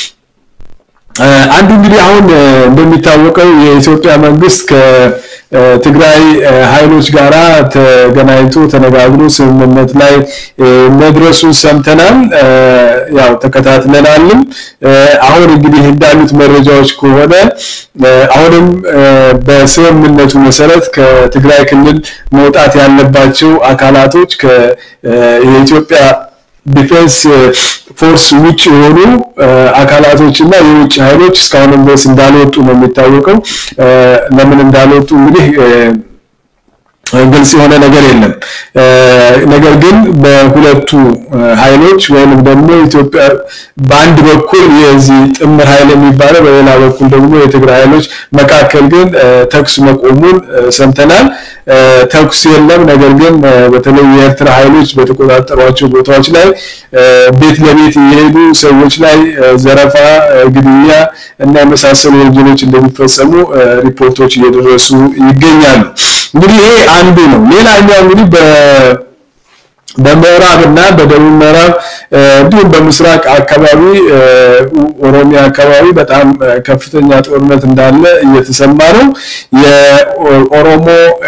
አንዱ እንግዲህ አሁን እንደሚታወቀው የኢትዮጵያ መንግስት ከትግራይ ኃይሎች ጋራ ተገናኝቶ ተነጋግሮ ስምምነት ላይ መድረሱን ሰምተናል። ያው ተከታትለናልም። አሁን እንግዲህ እንዳሉት መረጃዎች ከሆነ አሁንም በስምምነቱ መሰረት ከትግራይ ክልል መውጣት ያለባቸው አካላቶች የኢትዮጵያ ዲፌንስ ፎርስ ውጭ የሆኑ አካላቶች እና የውጭ ኃይሎች እስካሁንም ድረስ እንዳልወጡ ነው የሚታወቀው። ለምን እንዳልወጡ እንግዲህ ግልጽ የሆነ ነገር የለም። ነገር ግን በሁለቱ ኃይሎች ወይንም ደግሞ ኢትዮጵያ በአንድ በኩል የዚህ ጥምር ኃይል የሚባለው በሌላ በኩል ደግሞ የትግራይ ኃይሎች መካከል ግን ተኩስ መቆሙን ሰምተናል። ተኩስ የለም። ነገር ግን በተለይ የኤርትራ ኃይሎች በተቆጣጠሯቸው ቦታዎች ላይ ቤት ለቤት እየሄዱ ሰዎች ላይ ዘረፋ፣ ግድያ እና የመሳሰሉ ወንጀሎች እንደሚፈጸሙ ሪፖርቶች እየደረሱ ይገኛሉ። እንግዲህ ይሄ አንዱ ነው። ሌላኛው እንግዲህ በ በምዕራብ እና በደቡብ ምዕራብ እንዲሁም በምስራቅ አካባቢ ኦሮሚያ አካባቢ በጣም ከፍተኛ ጦርነት እንዳለ እየተሰማ ነው። የኦሮሞ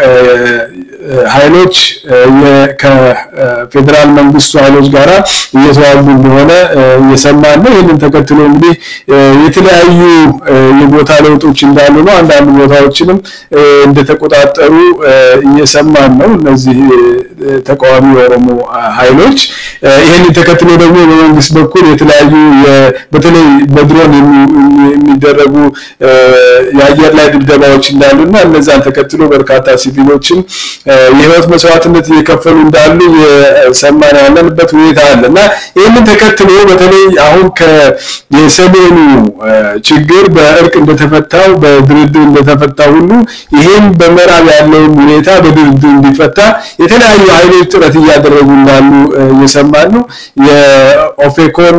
ኃይሎች ከፌዴራል መንግስቱ ኃይሎች ጋራ እየተዋጉ እንደሆነ እየሰማን ነው። ይህንን ተከትሎ እንግዲህ የተለያዩ የቦታ ለውጦች እንዳሉ ነው። አንዳንድ ቦታዎችንም እንደተቆጣጠሩ እየሰማን ነው። እነዚህ ተቃዋሚ የኦሮሞ ኃይሎች ይህንን ተከትሎ ደግሞ በመንግስት በኩል የተለያዩ በተለይ በድሮን የሚደረጉ የአየር ላይ ድብደባዎች እንዳሉና እነዛን ተከትሎ በርካታ ሲቪሎችም የህይወት መስዋዕትነት እየከፈሉ እንዳሉ የሰማን ያለንበት ሁኔታ አለ እና ይህንን ተከትሎ በተለይ አሁን የሰሜኑ ችግር በእርቅ እንደተፈታው በድርድር እንደተፈታ ሁሉ ይህም በምዕራብ ያለውን ሁኔታ በድርድር እንዲፈታ የተለያዩ ኃይሎች ጥረት እያደረጉ እንዳሉ እየሰማን ነው። የኦፌኮን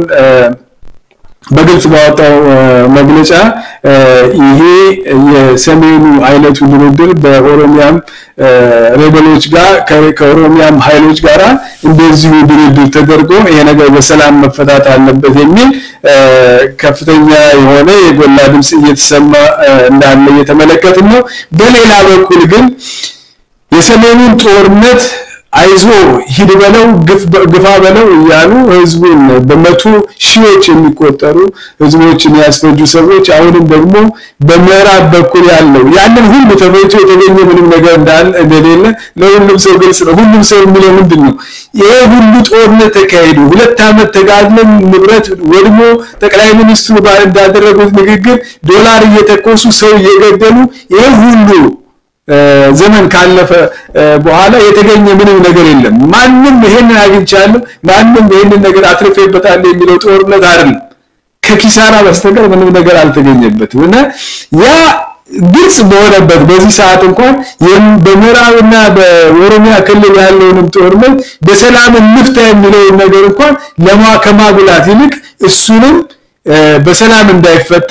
በግልጽ ባወጣው መግለጫ ይሄ የሰሜኑ አይነቱ ድርድር በኦሮሚያም ሬበሎች ጋር ከኦሮሚያም ኃይሎች ጋራ እንደዚሁ ድርድር ተደርጎ ይሄ ነገር በሰላም መፈታት አለበት የሚል ከፍተኛ የሆነ የጎላ ድምፅ እየተሰማ እንዳለ እየተመለከትን ነው። በሌላ በኩል ግን የሰሜኑን ጦርነት አይዞ ሂድ በለው ግፋ በለው እያሉ ህዝቡን በመቶ ሺዎች የሚቆጠሩ ህዝቦችን ያስፈጁ ሰዎች አሁንም ደግሞ በምዕራብ በኩል ያለው ያንን ሁሉ ተፈይቶ የተገኘ ምንም ነገር እንዳለ እንደሌለ ለሁሉም ሰው ግልጽ ነው። ሁሉም ሰው የሚለው ምንድን ነው? ይሄ ሁሉ ጦርነት ተካሂዱ፣ ሁለት ዓመት ተጋድለን ንብረት ወድሞ ጠቅላይ ሚኒስትሩ እንዳደረጉት ንግግር ዶላር እየተኮሱ ሰው እየገደሉ ይሄ ሁሉ ዘመን ካለፈ በኋላ የተገኘ ምንም ነገር የለም። ማንም ይሄንን አግኝቻለሁ፣ ማንም ይሄንን ነገር አትርፌበታለሁ የሚለው ጦርነት አይደለም። ከኪሳራ በስተቀር ምንም ነገር አልተገኘበትም እና ያ ግልጽ በሆነበት በዚህ ሰዓት እንኳን በምዕራብና በኦሮሚያ ክልል ያለውንም ጦርነት በሰላም እንፍታ የሚለውን ነገር እንኳን ለማ ከማጉላት ይልቅ እሱንም በሰላም እንዳይፈታ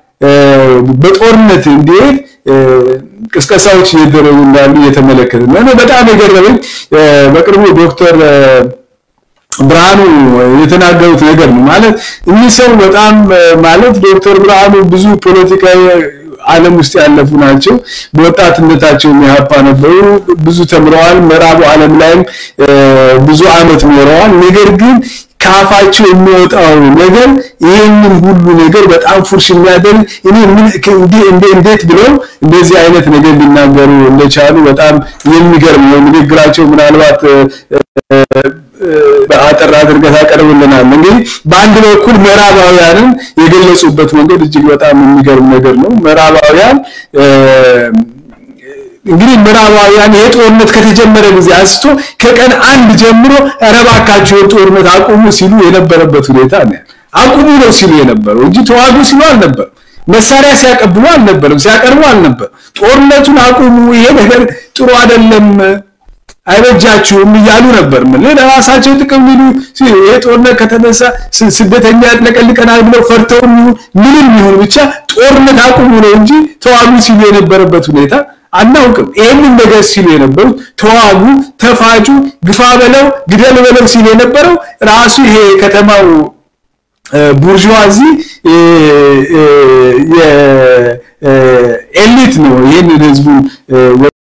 በጦርነት እንዲሄድ ቅስቀሳዎች እየደረጉ እንዳሉ እየተመለከትን ነው። በጣም የገረመኝ በቅርቡ ዶክተር ብርሃኑ የተናገሩት ነገር ነው ማለት እኚህ ሰው በጣም ማለት ዶክተር ብርሃኑ ብዙ ፖለቲካዊ ዓለም ውስጥ ያለፉ ናቸው። በወጣትነታቸው የሚያፓ ነበሩ። ብዙ ተምረዋል። ምዕራቡ ዓለም ላይም ብዙ አመት ኖረዋል። ነገር ግን ከአፋቸው የሚወጣው ነገር ይህንን ሁሉ ነገር በጣም ፉርሽ የሚያደርግ እኔ እንዴት ብለው እንደዚህ አይነት ነገር ሊናገሩ እንደቻሉ በጣም የሚገርም ነው። ንግግራቸው ምናልባት አጠር አድርገህ ታቀርብልናል። እንግዲህ በአንድ በኩል ምዕራባውያንን የገለጹበት መንገድ እጅግ በጣም የሚገርም ነገር ነው። ምዕራባውያን እንግዲህ ምዕራባውያን ይሄ ጦርነት ከተጀመረ ጊዜ አንስቶ ከቀን አንድ ጀምሮ ኧረ እባካችሁ ጦርነት አቁሙ ሲሉ የነበረበት ሁኔታ ነው። አቁሙ ነው ሲሉ የነበረው እንጂ ተዋጉ ሲሉ አልነበረም። መሳሪያ ሲያቀብሉ አልነበረም፣ ሲያቀርቡ አልነበረም። ጦርነቱን አቁሙ፣ ይሄ ነገር ጥሩ አይደለም አይበጃችሁም እያሉ ነበር። ምን ለራሳቸው ጥቅም ሊሉ ይሄ ጦርነት ከተነሳ ስደተኛ ያጥለቀልቀናል ብለው ፈርተው ምንም ይሁን ብቻ ጦርነት አቁሙ ነው እንጂ ተዋጉ ሲሉ የነበረበት ሁኔታ አናውቅም። ይህንን ነገር ሲሉ የነበሩት ተዋጉ፣ ተፋጩ፣ ግፋ በለው፣ ግደል በለው ሲሉ የነበረው ራሱ ይሄ ከተማው ቡርዥዋዚ የኤሊት ነው ይህንን ህዝቡን